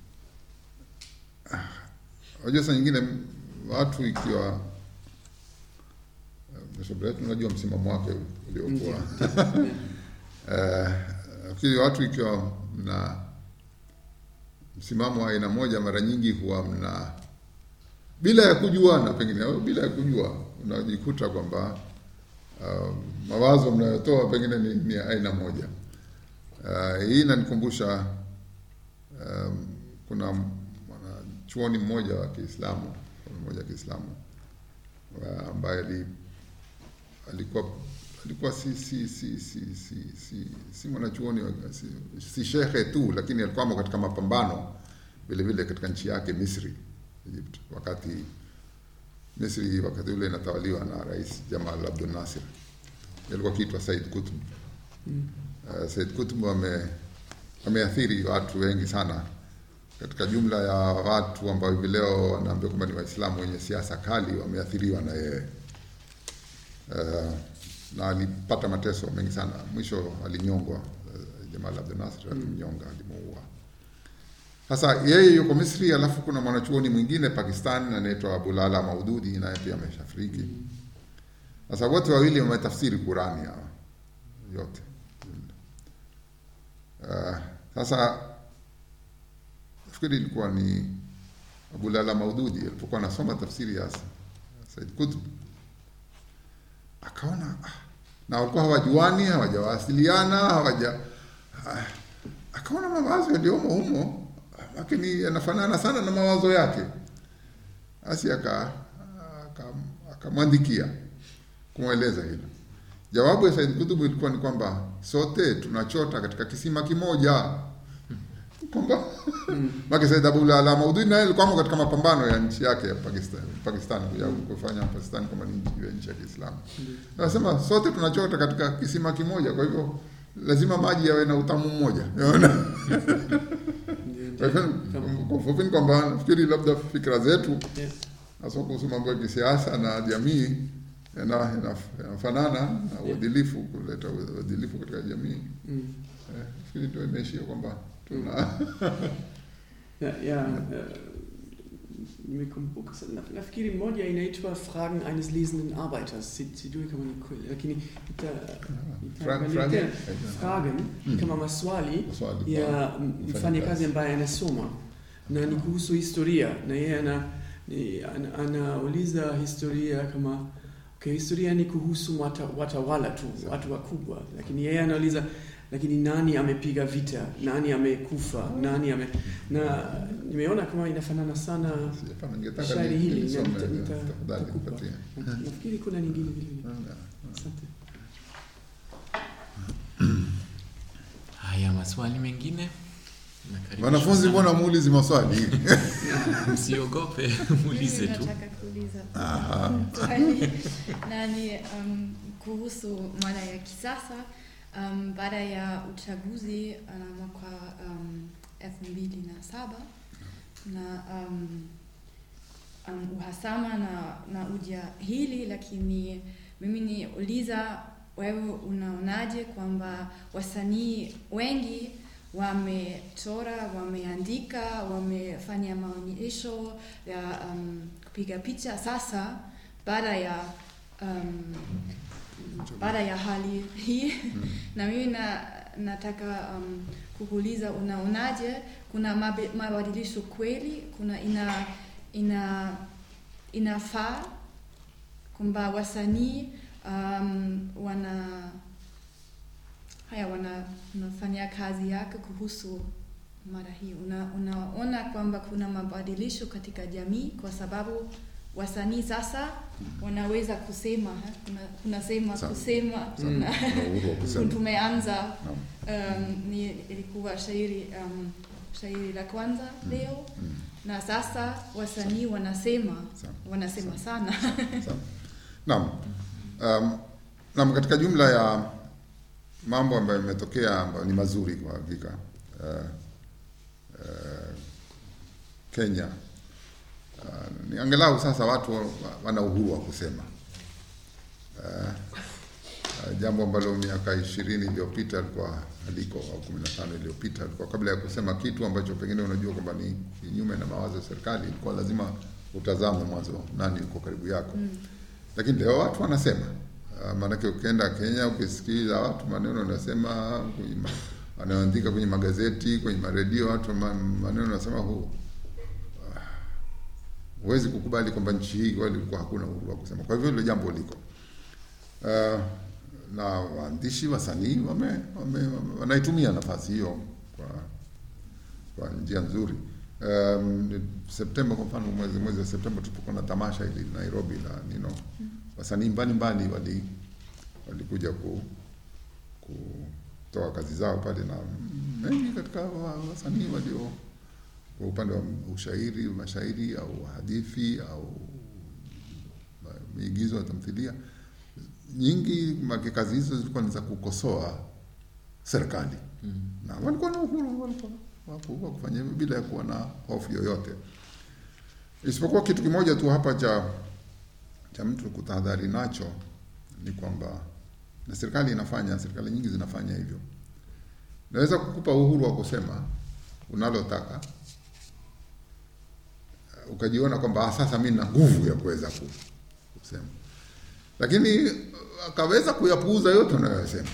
ah, unajua saa nyingine m- watu ikiwa uh, Bertolt Brecht unajua msimamo wake uliokuwa ndio. Eh, nafikiri watu ikiwa mna msimamo wa aina moja, mara nyingi huwa mna bila ya kujuana, pengine au bila ya kujua, unajikuta kwamba uh, mawazo mnayotoa pengine ni, ni ya aina moja. Uh, hii inanikumbusha um, kuna mwanachuoni mmoja wa Kiislamu mmoja wa Kiislamu uh, ambaye ali, alikuwa alikuwa si si si si si si, si mwanachuoni wa- si, si shekhe tu, lakini alikuwa amo katika mapambano vile vile katika nchi yake Misri, Egypt, wakati Misri wakati ule inatawaliwa na Rais Jamal Abdel Nasser, alikuwa akiitwa Said Qutb. Mm. Uh, Said Qutb ame ameathiri watu wengi sana katika jumla ya watu ambao hivi leo wanaambia kwamba ni Waislamu wenye siasa kali, wameathiriwa na yeye uh, na alipata mateso mengi sana. Mwisho alinyongwa. Uh, Jamal Abdel Nasser alimnyonga, alimuua. Sasa yeye yuko Misri, alafu kuna mwanachuoni mwingine Pakistan anaitwa Abulala Maududi, naye pia ameshafariki. Sasa wote wawili wametafsiri Qurani hawa yote. Uh, sasa nafikiri ilikuwa ni Abulala Maududi alipokuwa anasoma tafsiri ya Said Qutb akaona ah, na walikuwa hawajuani, hawajawasiliana, hawaja ah, akaona mawazo yaliyomo humo lakini yanafanana sana na mawazo yake, basi aka aka- akamwandikia kumweleza hilo. Jawabu ya Said Qutb ilikuwa ni kwamba sote tunachota katika kisima kimoja, kwamba Maki Said Abdullah Ala Maududi naye alikuwa katika mapambano ya nchi yake ya Pakistan, Pakistan ya kufanya Pakistan kama ni nchi ya nchi ya Kiislamu. Anasema sote tunachota katika kisima kimoja, kwa hivyo lazima maji yawe na utamu mmoja. Unaona? Ndio, Kwa ndio. hivyo Kama- kwa ufupi ni kwamba nafikiri labda fikra zetu Yeah. hasa kuhusu mambo ya kisiasa na jamii yana- yana- yanafanana na uadilifu, kuleta uadilifu katika jamii. Mm. Eh, Nafikiri ndio imeishia kwamba tuna Ja, ja äh, nimekumbuka sana. Na- nafikiri moja inaitwa Fragen eines lesenden Arbeiters. Si- Sijui kama ni kweli, lakini ita- Fra- itaangalia Fragen? tena. Fragen Mm. kama maswali Swali ya kwa m- mfanyakazi. mfanyakazi ambaye anasoma na ni kuhusu historia na yeye ana, ni- ana, anauliza historia kama okay, historia ni kuhusu wata, watawala tu watu wakubwa, lakini yeye anauliza lakini nani amepiga vita, nani amekufa, nani ame na nimeona kama inafanana sana Sijapata, ningetaka shairi ni- hili na nilisome, nita- eh, nita- tafadhali nitakupa. nipatie. Na- nafikiri kuna nyingine vile vile. Ah, Asante. Haya, maswali mengine? Nakaribisha Wanafunzi, sana. mbona muulizi maswali? Msiogope, muulize Mimi tu. nataka kuuliza Aha. swali nani um, kuhusu mada ya kisasa um, baada ya uchaguzi uh, mwaka um, elfu mbili na saba na um, um, uhasama na, na ujahili, lakini mimi ni uliza wewe unaonaje kwamba wasanii wengi wamechora, wameandika, wamefanya maonyesho ya um, kupiga picha sasa baada ya um, baada ya hali hii na mimi na, nataka um, kukuuliza unaonaje, kuna mabe- mabadilisho kweli, kuna ina ina inafaa kwamba wasanii um, wana haya wana, wanafanya kazi yake kuhusu mada hii. Una, unaona kwamba kuna mabadilisho katika jamii kwa sababu wasanii sasa wanaweza kusema ha? kuna, kuna sema Sawa. kusema Mm. tuna- Kuna uhuru wa kusema. tumeanza Naam. um, ni ilikuwa shairi um, shairi la kwanza leo na sasa wasanii wanasema Sawa. wanasema sana Sawa. Naam. Um, naam, katika jumla ya mambo ambayo yametokea ambayo ni mazuri kwa hakika uh, uh, Kenya uh, ni angalau sasa watu wa- wana uhuru wa kusema uh, uh, jambo ambalo miaka ishirini iliyopita alikuwa aliko au kumi na tano iliyopita alikuwa kabla ya kusema kitu ambacho pengine unajua kwamba ni kinyume na mawazo ya serikali, ilikuwa lazima utazame mwanzo nani yuko karibu yako mm. Lakini leo watu wanasema uh, maanake ukienda Kenya ukisikiza watu maneno wanasema kwenye ma- wanaoandika kwenye magazeti kwenye maredio watu ma- maneno wanasema hu huwezi kukubali kwamba nchi hii kweli ilikuwa hakuna uhuru wa kusema. Kwa hivyo hilo jambo liko uh, na waandishi wasanii wame, wame, wame, wanaitumia nafasi hiyo kwa kwa njia nzuri. Um, Septemba kwa mfano, mwezi mwezi wa Septemba tulipokuwa na tamasha hili Nairobi la Nino, wasanii mbalimbali wali walikuja ku kutoa kazi zao pale, na mengi katika wa- wasanii walio kwa upande wa ushairi, mashairi au hadithi au ma- maigizo ya tamthilia nyingi, make kazi hizo zilikuwa ni za kukosoa serikali na walikuwa na uhuru walikuwa wapo wa kufanya hivyo bila ya kuwa na hofu yoyote, isipokuwa kitu kimoja tu hapa cha cha mtu kutahadhari nacho ni kwamba, na serikali inafanya, serikali nyingi zinafanya hivyo, naweza kukupa uhuru wa kusema unalotaka ukajiona kwamba "Ah, sasa mimi nina nguvu ya kuweza ku- kusema, lakini akaweza kuyapuuza yote unayoyasema.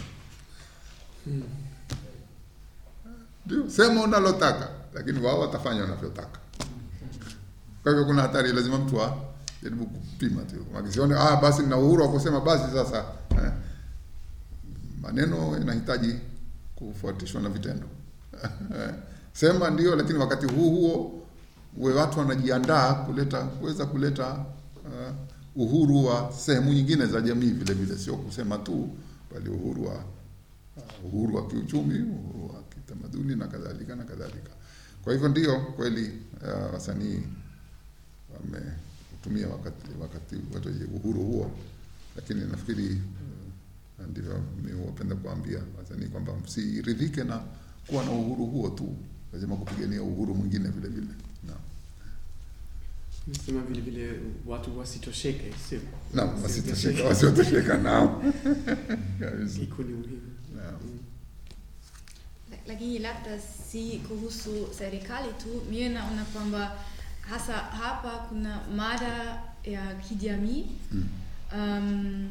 Ndio, sema unalotaka, lakini wao watafanya wanavyotaka. Kwa hivyo kuna hatari, lazima mtu ajaribu kupima tu, akisione ah, basi nina uhuru wa kusema, basi sasa eh, maneno yanahitaji kufuatishwa na vitendo. Sema ndio, lakini wakati huu huo uwe watu wanajiandaa kuleta kuweza kuleta uh, uhuru wa sehemu nyingine za jamii vile vile, sio kusema tu, bali uhuru wa uh, uhuru wa kiuchumi, uhuru wa kitamaduni na kadhalika na kadhalika. Kwa hivyo ndio kweli uh, wasanii wametumia wakati wakati wote uhuru huo, lakini nafikiri uh, ndivyo mimi wapenda kuambia wasanii kwamba msiridhike na kuwa na uhuru huo tu, lazima kupigania uhuru mwingine vile vile. Naam. Nasema vile vile watu wasitosheke, sio? Naam, wasitosheka, wasiotosheka nao kabisa. Iko ni muhimu. Naam. Mm. lakini labda si kuhusu serikali tu, mimi naona kwamba hasa hapa kuna mada ya kijamii Mm. um,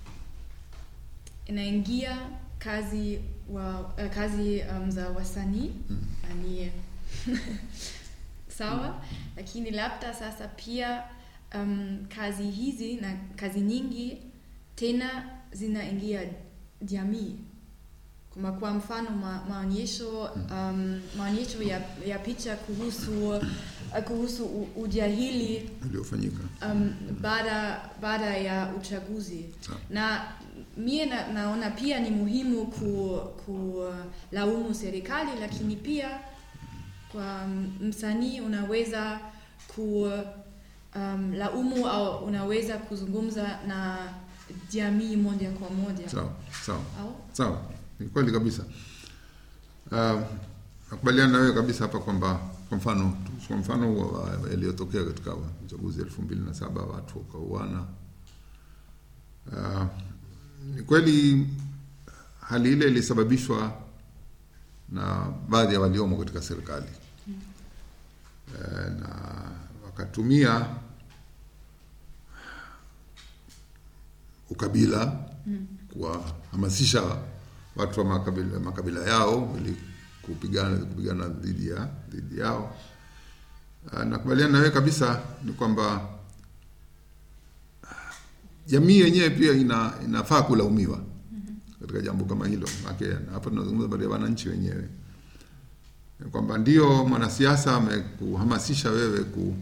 inaingia kazi wa uh, kazi um, za wasanii Mm. yani sawa, lakini labda sasa pia um, kazi hizi na kazi nyingi tena zinaingia jamii kama kwa mfano ma, maonyesho um, maonyesho ya, ya picha kuhusu uh, kuhusu u- ujahili Uliofanyika. um, baada baada ya uchaguzi Sawa. na mie na, naona pia ni muhimu ku, ku laumu serikali lakini pia kwa msanii unaweza ku um, laumu au unaweza kuzungumza na jamii moja kwa moja Sawa, sawa. au Sawa, ni kweli kabisa. Uh, nakubaliana na wewe kabisa hapa kwamba kwa mfano kwa mfano wa- wa- yaliyotokea katika uchaguzi elfu mbili na saba watu wakauana. Uh, ni kweli hali ile ilisababishwa na baadhi ya waliomo katika serikali uh, na wakatumia ukabila kuwahamasisha watu wa makabila, makabila yao ili kupigana kupigana dhidi ya dhidi yao. Ah, Nakubaliana na wewe kabisa ni kwamba ah, jamii yenyewe pia ina, inafaa kulaumiwa katika jambo kama hilo. Maana hapa tunazungumza habari ya wananchi wenyewe, Ni kwamba ndio mwanasiasa amekuhamasisha wewe ku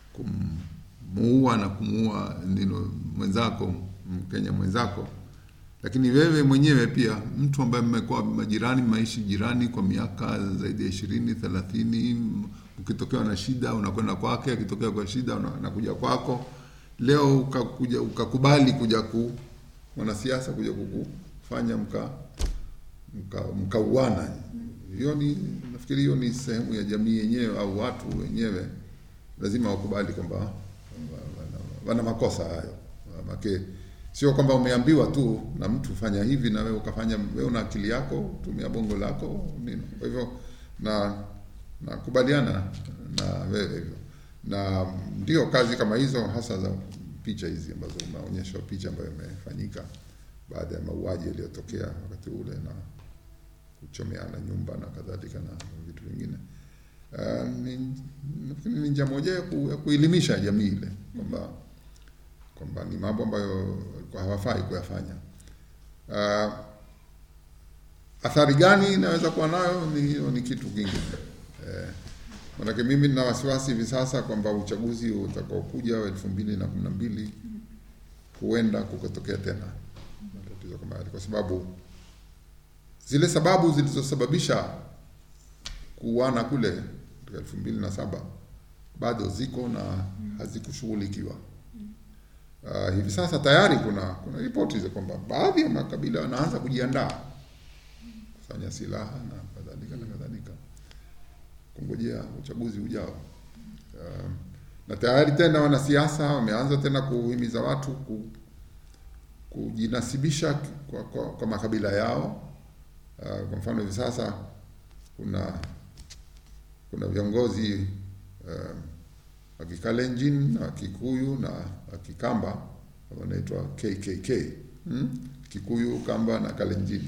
kumuua na kumuua nino mwenzako Mkenya mwenzako, lakini wewe mwenyewe pia mtu ambaye mmekuwa majirani maishi jirani kwa miaka zaidi ya ishirini thelathini ukitokewa na shida unakwenda kwake akitokea kwa shida una- anakuja kwako leo ukakuja ukakubali kuja ku mwanasiasa kuja kukufanya mka mka- mkauana hiyo ni nafikiri hiyo ni sehemu ya jamii yenyewe au watu wenyewe lazima wakubali kwamba wana, wana makosa hayo make sio kwamba umeambiwa tu na mtu fanya hivi na wewe ukafanya wewe una akili yako tumia bongo lako nini kwa hivyo na nakubaliana na wewe hivyo na ndio kazi kama hizo hasa za picha hizi ambazo umeonyeshwa picha ambayo imefanyika baada ya mauaji yaliyotokea wakati ule na kuchomeana nyumba na kadhalika na vitu vingine uh, ni, nafikiri ni njia moja ya, ku, ya kuelimisha jamii ile kwamba kwamba ni mambo ambayo walikuwa hawafai kuyafanya. Uh, athari gani inaweza kuwa nayo ni hiyo ni kitu kingine eh, manake mimi nina wasiwasi hivi sasa kwamba uchaguzi utakaokuja wa elfu mbili na kumi na mbili huenda kukatokea tena matatizo kama yale, kwa sababu zile sababu zilizosababisha kuuana kule katika elfu mbili na saba bado ziko na hazikushughulikiwa. Uh, hivi sasa tayari kuna kuna ripoti za kwamba baadhi ya makabila wanaanza kujiandaa kufanya silaha na kadhalika na kadhalika kungojea uchaguzi ujao. Uh, na tayari tena wanasiasa wameanza tena kuhimiza watu ku, kujinasibisha kwa, kwa, kwa makabila yao. Uh, kwa mfano hivi sasa kuna kuna viongozi uh, wa Kikalenjin na Kikuyu na wa Kikamba wanaitwa KKK hmm? Kikuyu, Kamba na Kalenjin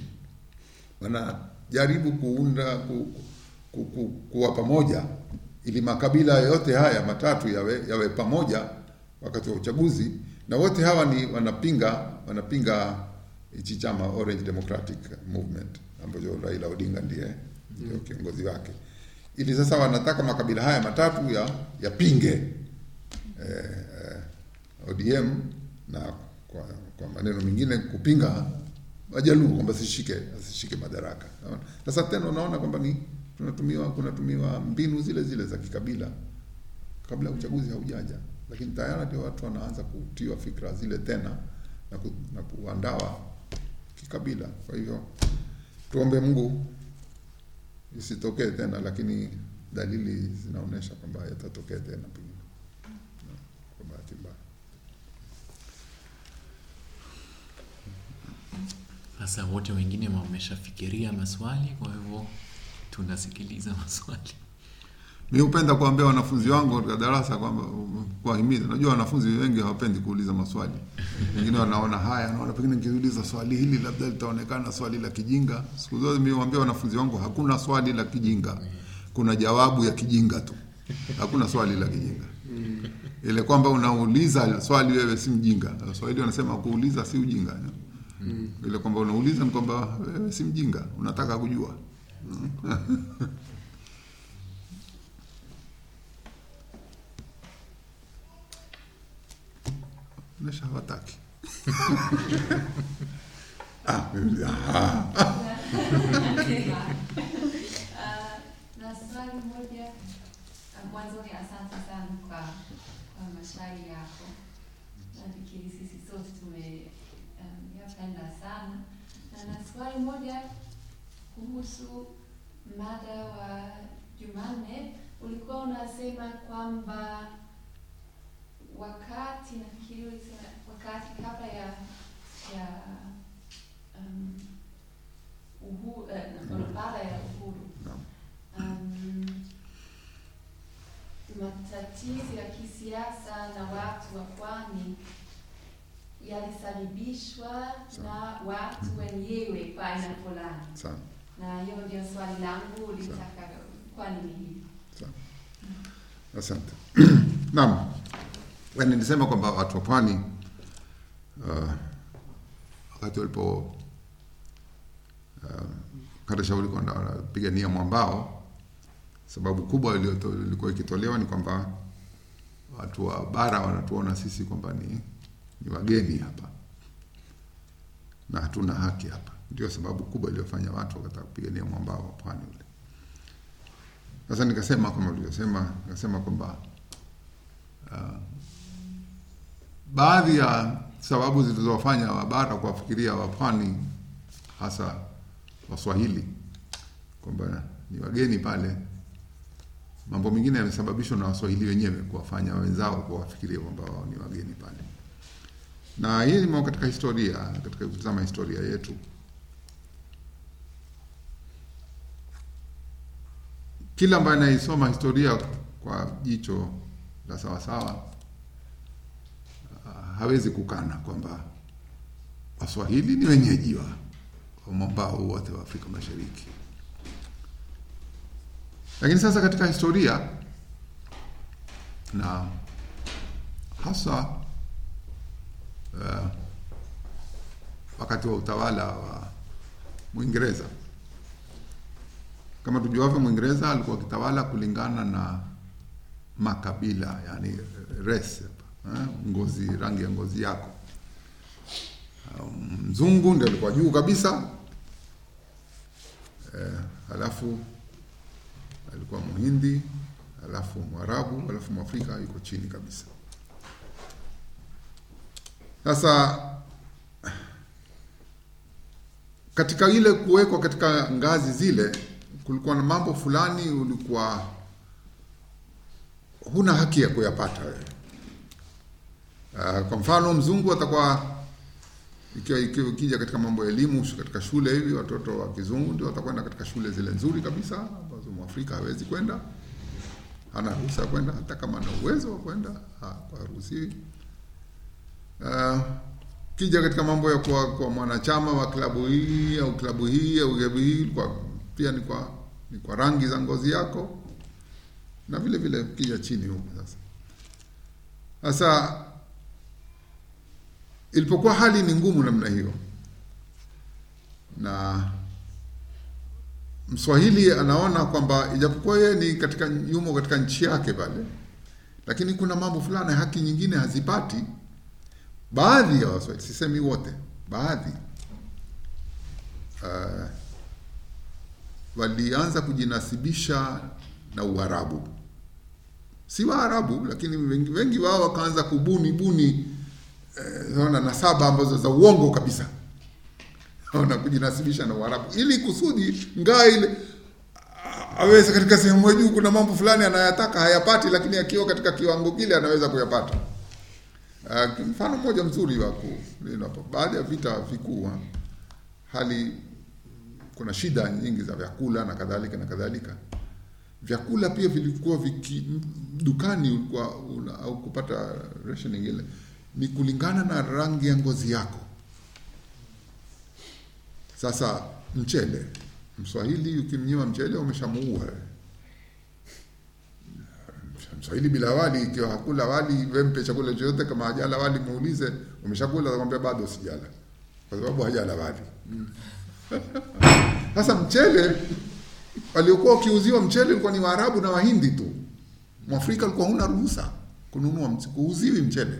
wanajaribu kuunda ku, ku, ku, kuwa pamoja ili makabila yote haya matatu yawe, yawe pamoja wakati wa uchaguzi, na wote hawa ni wanapinga wanapinga hichi chama Orange Democratic Movement ambacho Raila Odinga ndiye ndio kiongozi wake ili sasa wanataka makabila haya matatu ya yapinge eh, eh, ODM na kwa, kwa maneno mengine kupinga Wajaluo kwamba sishike asishike madaraka. Unaona? Sasa tena unaona kwamba ni tunatumiwa kunatumiwa mbinu zile zile za kikabila kabla ya uchaguzi haujaja, lakini tayari ndio watu wanaanza kutiwa fikra zile tena na, ku, na kuandawa kikabila. Kwa hivyo tuombe Mungu isitokee tena, lakini dalili zinaonyesha kwamba yatatokea tena pengine Na, kwa bahati mbaya. Sasa wote wengine wameshafikiria maswali, kwa hivyo tunasikiliza maswali. Mi hupenda kuambia wanafunzi wangu katika darasa kwamba kuwahimiza. Unajua wanafunzi wengi hawapendi kuuliza maswali, wengine wanaona haya, naona pengine nikiuliza swali hili labda litaonekana swali la kijinga. Siku zote mi huambia wanafunzi wangu hakuna swali la kijinga, kuna jawabu ya kijinga tu, hakuna swali la kijinga. Ile kwamba unauliza swali wewe si mjinga. Waswahili wanasema kuuliza si ujinga. Ile kwamba unauliza ni kwamba wewe si mjinga, unataka kujua. Nesha hawataki. ah, mimi- ah. Ah, na swali moja ah, mwanzoni, asante sana kwa kwa maswali yako. Nafikiri sisi sote tumeyapenda sana, na na swali moja kuhusu mada wa Jumanne. Ulikuwa unasema kwamba wakati nafikiri ulisema wakati kabla ya ya um, uhuru, eh, baada ya uhuru Naam. um, matatizo ya kisiasa na watu wa pwani yalisababishwa na watu wenyewe kwa aina fulani, Sana. na hiyo ndio swali langu, litaka kwa nini hivi? Asante. Naam. Yaani nilisema kwamba watu wa pwani uh, wakati walipo uh, kata shauri kwamba wanapigania mwambao, sababu kubwa iliyoto- ilikuwa ikitolewa ni kwamba watu wa bara wanatuona sisi kwamba ni, ni wageni hapa, na hatuna haki hapa. Ndio sababu kubwa iliyofanya watu wakataka kupigania mwambao wa pwani ule. Sasa nikasema kama ulivyosema, nikasema kwamba uh, baadhi ya sababu zilizowafanya wabara kuwafikiria wapwani hasa Waswahili kwamba ni wageni pale, mambo mengine yamesababishwa na Waswahili wenyewe kuwafanya wenzao kuwafikiria kwamba wao ni wageni pale, na hii ni katika historia, katika kutazama historia yetu kila ambaye anaisoma historia kwa jicho la sawasawa uh, hawezi kukana kwamba Waswahili ni wenyeji wa wa mwambao wote wa Afrika Mashariki. Lakini sasa katika historia na hasa uh, wakati wa utawala wa Mwingereza kama tujuavyo, Mwingereza alikuwa akitawala kulingana na makabila, yani race, eh, ngozi, rangi ya ngozi yako. Um, Mzungu ndio alikuwa juu kabisa eh, halafu alikuwa Muhindi, halafu Mwarabu, halafu Mwafrika yuko chini kabisa. Sasa katika ile kuwekwa katika ngazi zile kulikuwa na mambo fulani ulikuwa huna haki ya kuyapata wewe. Uh, kwa mfano mzungu atakuwa ikiwa ikiwa ikija katika mambo ya elimu katika shule hivi, watoto wa kizungu ndio watakwenda katika shule zile nzuri kabisa ambazo mwafrika hawezi kwenda, hana ruhusa ya kwenda, hata kama ana uwezo wa kwenda haruhusiwi. Uh, kija katika mambo ya kuwa kwa mwanachama wa klabu hii au klabu hii au klabu hii kwa pia ni kwa ni kwa rangi za ngozi yako na vile vile kija chini huko sasa. Sasa ilipokuwa hali ni ngumu namna hiyo, na Mswahili anaona kwamba ijapokuwa yeye ni katika yumo katika nchi yake pale, lakini kuna mambo fulani haki nyingine hazipati. Baadhi ya Waswahili, sisemi wote, baadhi uh, walianza kujinasibisha na Uarabu, si Waarabu, lakini wengi, wengi wao wakaanza kubuni buni eh, na nasaba ambazo za uongo kabisa na kujinasibisha na Uarabu ili kusudi ngaa ile aweze katika sehemu ya juu, kuna mambo fulani anayataka hayapati, lakini akiwa katika kiwango kile anaweza kuyapata. Uh, mfano mmoja mzuri wa baada ya vita vikuu, hali kuna shida nyingi za vyakula na kadhalika na kadhalika. Vyakula pia vilikuwa viki dukani ulikuwa una, au kupata rationing ile ni kulingana na rangi ya ngozi yako. Sasa mchele, Mswahili ukimnyima mchele umeshamuua. Mswahili bila wali, ikiwa hakula wali, wempe chakula chochote, kama hajala wali muulize umeshakula, atakwambia bado sijala, kwa sababu hajala wali. Sasa mchele waliokuwa wakiuziwa mchele ulikuwa ni Waarabu na Wahindi tu. Mwafrika alikuwa huna ruhusa kununua, kuuziwi mchele.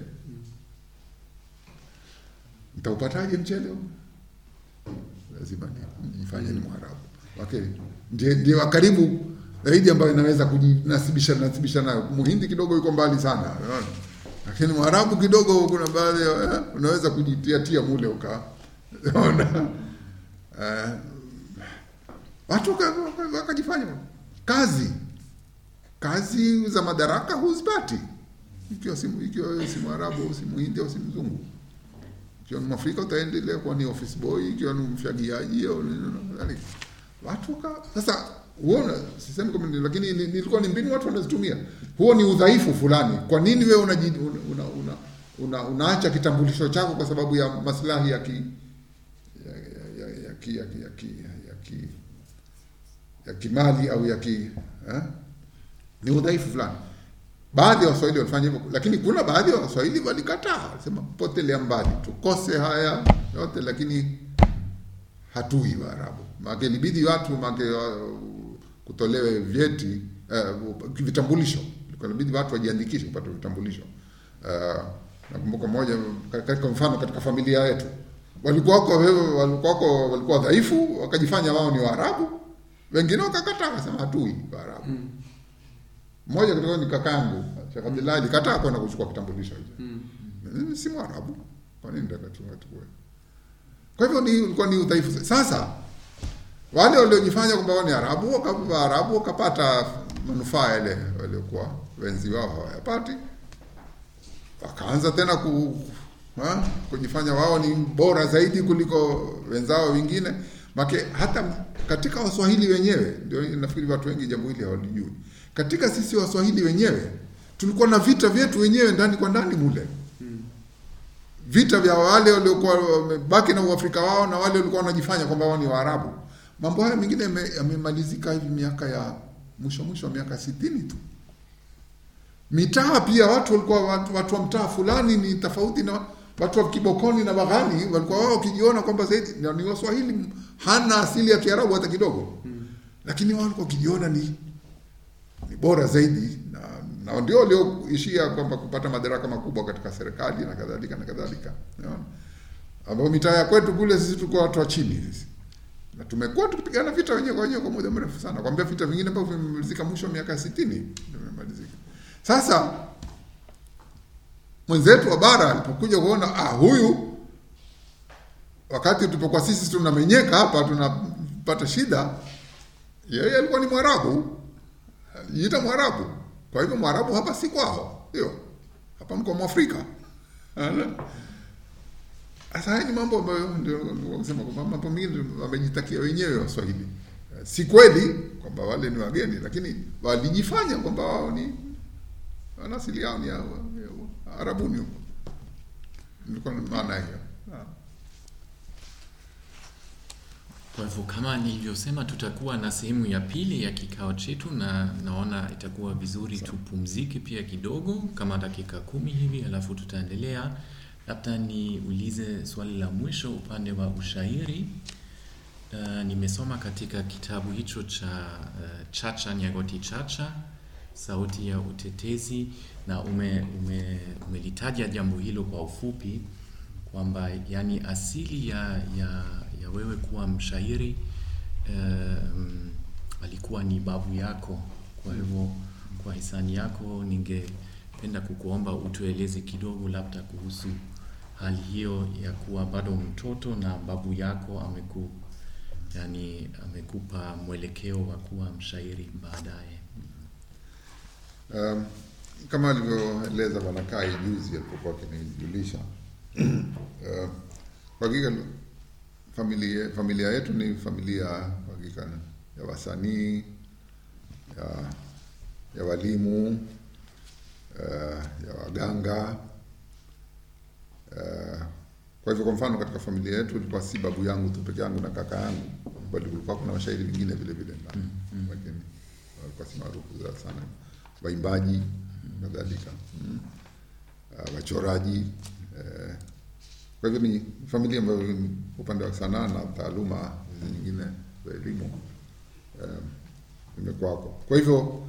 Mtaupataje mchele huu? Lazima nifanye ni Mwarabu. Okay. Ndiye ndiye wa karibu zaidi ambayo inaweza kujinasibisha nasibisha nayo. Muhindi kidogo yuko mbali sana. Lakini Mwarabu kidogo kuna baadhi eh, unaweza kujitia tia mule uka. Unaona? Uh, watu wakajifanya kazi kazi za madaraka huzipati ikiwa si ikiwa si Mwarabu au si Muhindi au si Mzungu. Ikiwa ni Mwafrika utaendelea kuwa ni office boy, ikiwa ni mfagiaji au kadhalika. Watu ka sasa uona, sisemi kama lakini nilikuwa ni mbinu watu wanazitumia. Huo ni udhaifu fulani. Kwa nini wewe una una, una, una unaacha kitambulisho chako kwa sababu ya maslahi ya ki ya, ya, ya, ya, ki, ya, ki, ya, ki, ya, ki, ya kimali au ya ki eh? Ni udhaifu fulani. Baadhi ya Waswahili walifanya hivyo, lakini kuna baadhi ya Waswahili walikataa, wasema potelea mbali, tukose haya yote, lakini hatui Waarabu. Maana ilibidi watu maana kutolewe vyeti uh, vitambulisho, ilibidi watu wajiandikishe kupata vitambulisho. Uh, nakumbuka moja katika mfano katika familia yetu walikuwa wako walikuwa wako walikuwa dhaifu, wakajifanya wao ni Waarabu, wengine wakakataa, wakasema hatui Waarabu. Mm. Mmoja katika ni kakangu Sheikh Abdullah alikataa kwenda kuchukua kitambulisho hicho. Mm. Mimi si Mwarabu, kwa nini nitakachukua tukue? Kwa hivyo ni ulikuwa ni udhaifu. Sasa wale waliojifanya kwamba wao ni Arabu wakawa Arabu wakapata manufaa yale waliokuwa wenzi wao hawayapati, wakaanza tena ku ha, kujifanya wao ni bora zaidi kuliko wenzao wengine. Make hata katika Waswahili wenyewe, ndio nafikiri watu wengi jambo hili hawalijui. Katika sisi Waswahili wenyewe tulikuwa na vita vyetu wenyewe ndani kwa ndani mule vita vya wale waliokuwa wamebaki na uafrika wao na wale walikuwa wanajifanya kwamba wao ni Waarabu. Mambo haya mengine yame- yamemalizika hivi miaka ya mwisho mwisho wa miaka sitini tu. Mitaa pia watu walikuwa watu, watu wa mtaa fulani ni tofauti na watu wa Kibokoni na Baghani, walikuwa wao wakijiona kwamba zaidi na ni Waswahili, hana asili ya Kiarabu hata kidogo, lakini wao walikuwa wakijiona ni ni bora zaidi na, na ndio walioishia kwamba kupata madaraka makubwa katika serikali na kadhalika na kadhalika, unaona, ambao mitaa ya kwetu kule sisi tulikuwa watu wa chini sisi, na tumekuwa tukipigana vita wenyewe kwa wenyewe kwa muda mrefu sana, kwambia vita vingine ambavyo vimemalizika mwisho wa miaka sitini vimemalizika. Sasa mwenzetu wa bara alipokuja kuona ah, huyu wakati tulipokuwa sisi tunamenyeka hapa tunapata shida, yeye alikuwa ni Mwarabu jiita Mwarabu. Kwa hivyo Mwarabu hapa si kwao, ndio hapa mko Mwafrika. Ana- Sasa haya ni mambo ambayo ndio kusema kwamba mambo mengine wamejitakia wenyewe Waswahili. Si kweli kwamba wale ni wageni, lakini walijifanya kwamba wao ni wana asili yao ni ya, ya, Arabuni huko. Nilikuwa na maana hiyo. Ah. Kwa hivyo kama nilivyosema, tutakuwa na sehemu ya pili ya kikao chetu, na naona itakuwa vizuri tupumzike pia kidogo kama dakika kumi hivi, alafu tutaendelea. Labda niulize swali la mwisho upande wa ushairi. Uh, nimesoma katika kitabu hicho cha uh, Chacha Nyagoti Chacha, sauti ya utetezi, na ume, ume, umelitaja jambo hilo kwa ufupi kwamba yani asili ya, ya, ya wewe kuwa mshairi um, alikuwa ni babu yako. Kwa hivyo kwa hisani yako, ningependa kukuomba utueleze kidogo labda kuhusu hali hiyo ya kuwa bado mtoto na babu yako ameku yani amekupa mwelekeo wa kuwa mshairi baadaye. Um, kama alivyoeleza Bwana Kai juzi alipokuwa akinijulisha uh, kwa hakika familia, familia yetu ni familia kwa hakika ya wasanii ya, ya walimu uh, ya waganga uh, kwa hivyo kwa mfano katika familia yetu ilikuwa si babu yangu tu peke yangu na kaka yangu, bali kulikuwa kuna washairi wengine vile vile ndani, lakini walikuwa si maarufu sana, waimbaji kadhalika, mm. uh, wachoraji uh, kwa hivyo ni familia ambayo ni upande wa sanaa na taaluma hizi nyingine za elimu um, imekuwako. Kwa hivyo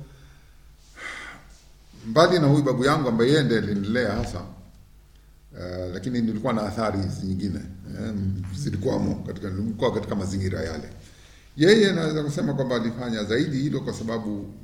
mbali na huyu babu yangu ambaye yeye ndiye alinilea hasa uh, lakini nilikuwa na athari hizi nyingine um, zilikuwamo katika, nilikuwa katika mazingira yale. Yeye naweza kusema kwamba alifanya zaidi hilo kwa sababu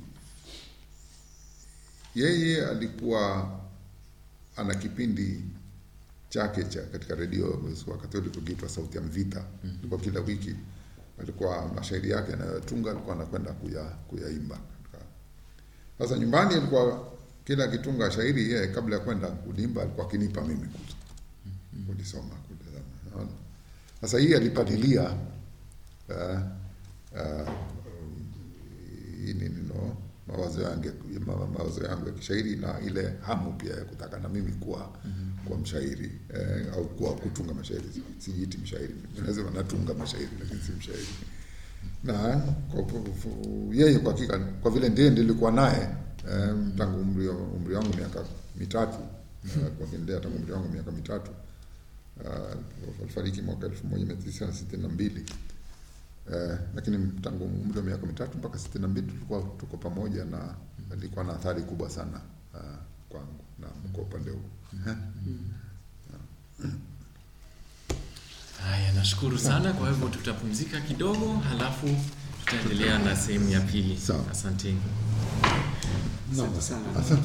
yeye alikuwa ana kipindi chake cha katika redio wakati ule tukiitwa Sauti ya Mvita. mm -hmm. Kila wiki alikuwa mashairi yake anayotunga alikuwa anakwenda kuya, kuyaimba. Sasa nyumbani alikuwa kila akitunga shairi yeye, kabla ya kwenda kulimba, alikuwa akinipa mimi kulisoma. Sasa hii alipadilia uh, uh, hii nino mawazo yangu mawazo yangu ya kishairi na ile hamu pia ya kutaka na mimi kuwa mm -hmm. kuwa mshairi eh, au kuwa kutunga mashairi. Sijiiti mshairi, nasema natunga mashairi lakini si mshairi. Na kwa yeye kwa hakika, kwa vile ndiye nilikuwa naye eh, tangu umri umri wangu miaka mitatu uh, kwa kiendea tangu umri wangu miaka mitatu uh, alifariki mwaka elfu moja mia tisa sitini na mbili. Uh, lakini tangu umri wa miaka mitatu mpaka sitini na mbili tulikuwa tuko pamoja na alikuwa na athari kubwa sana uh, kwangu na kwa upande huu. Nashukuru sana. Kwa hivyo tutapumzika kidogo, halafu tutaendelea na sehemu ya pili. Sawa. Asanteni. Asante sana. Asante.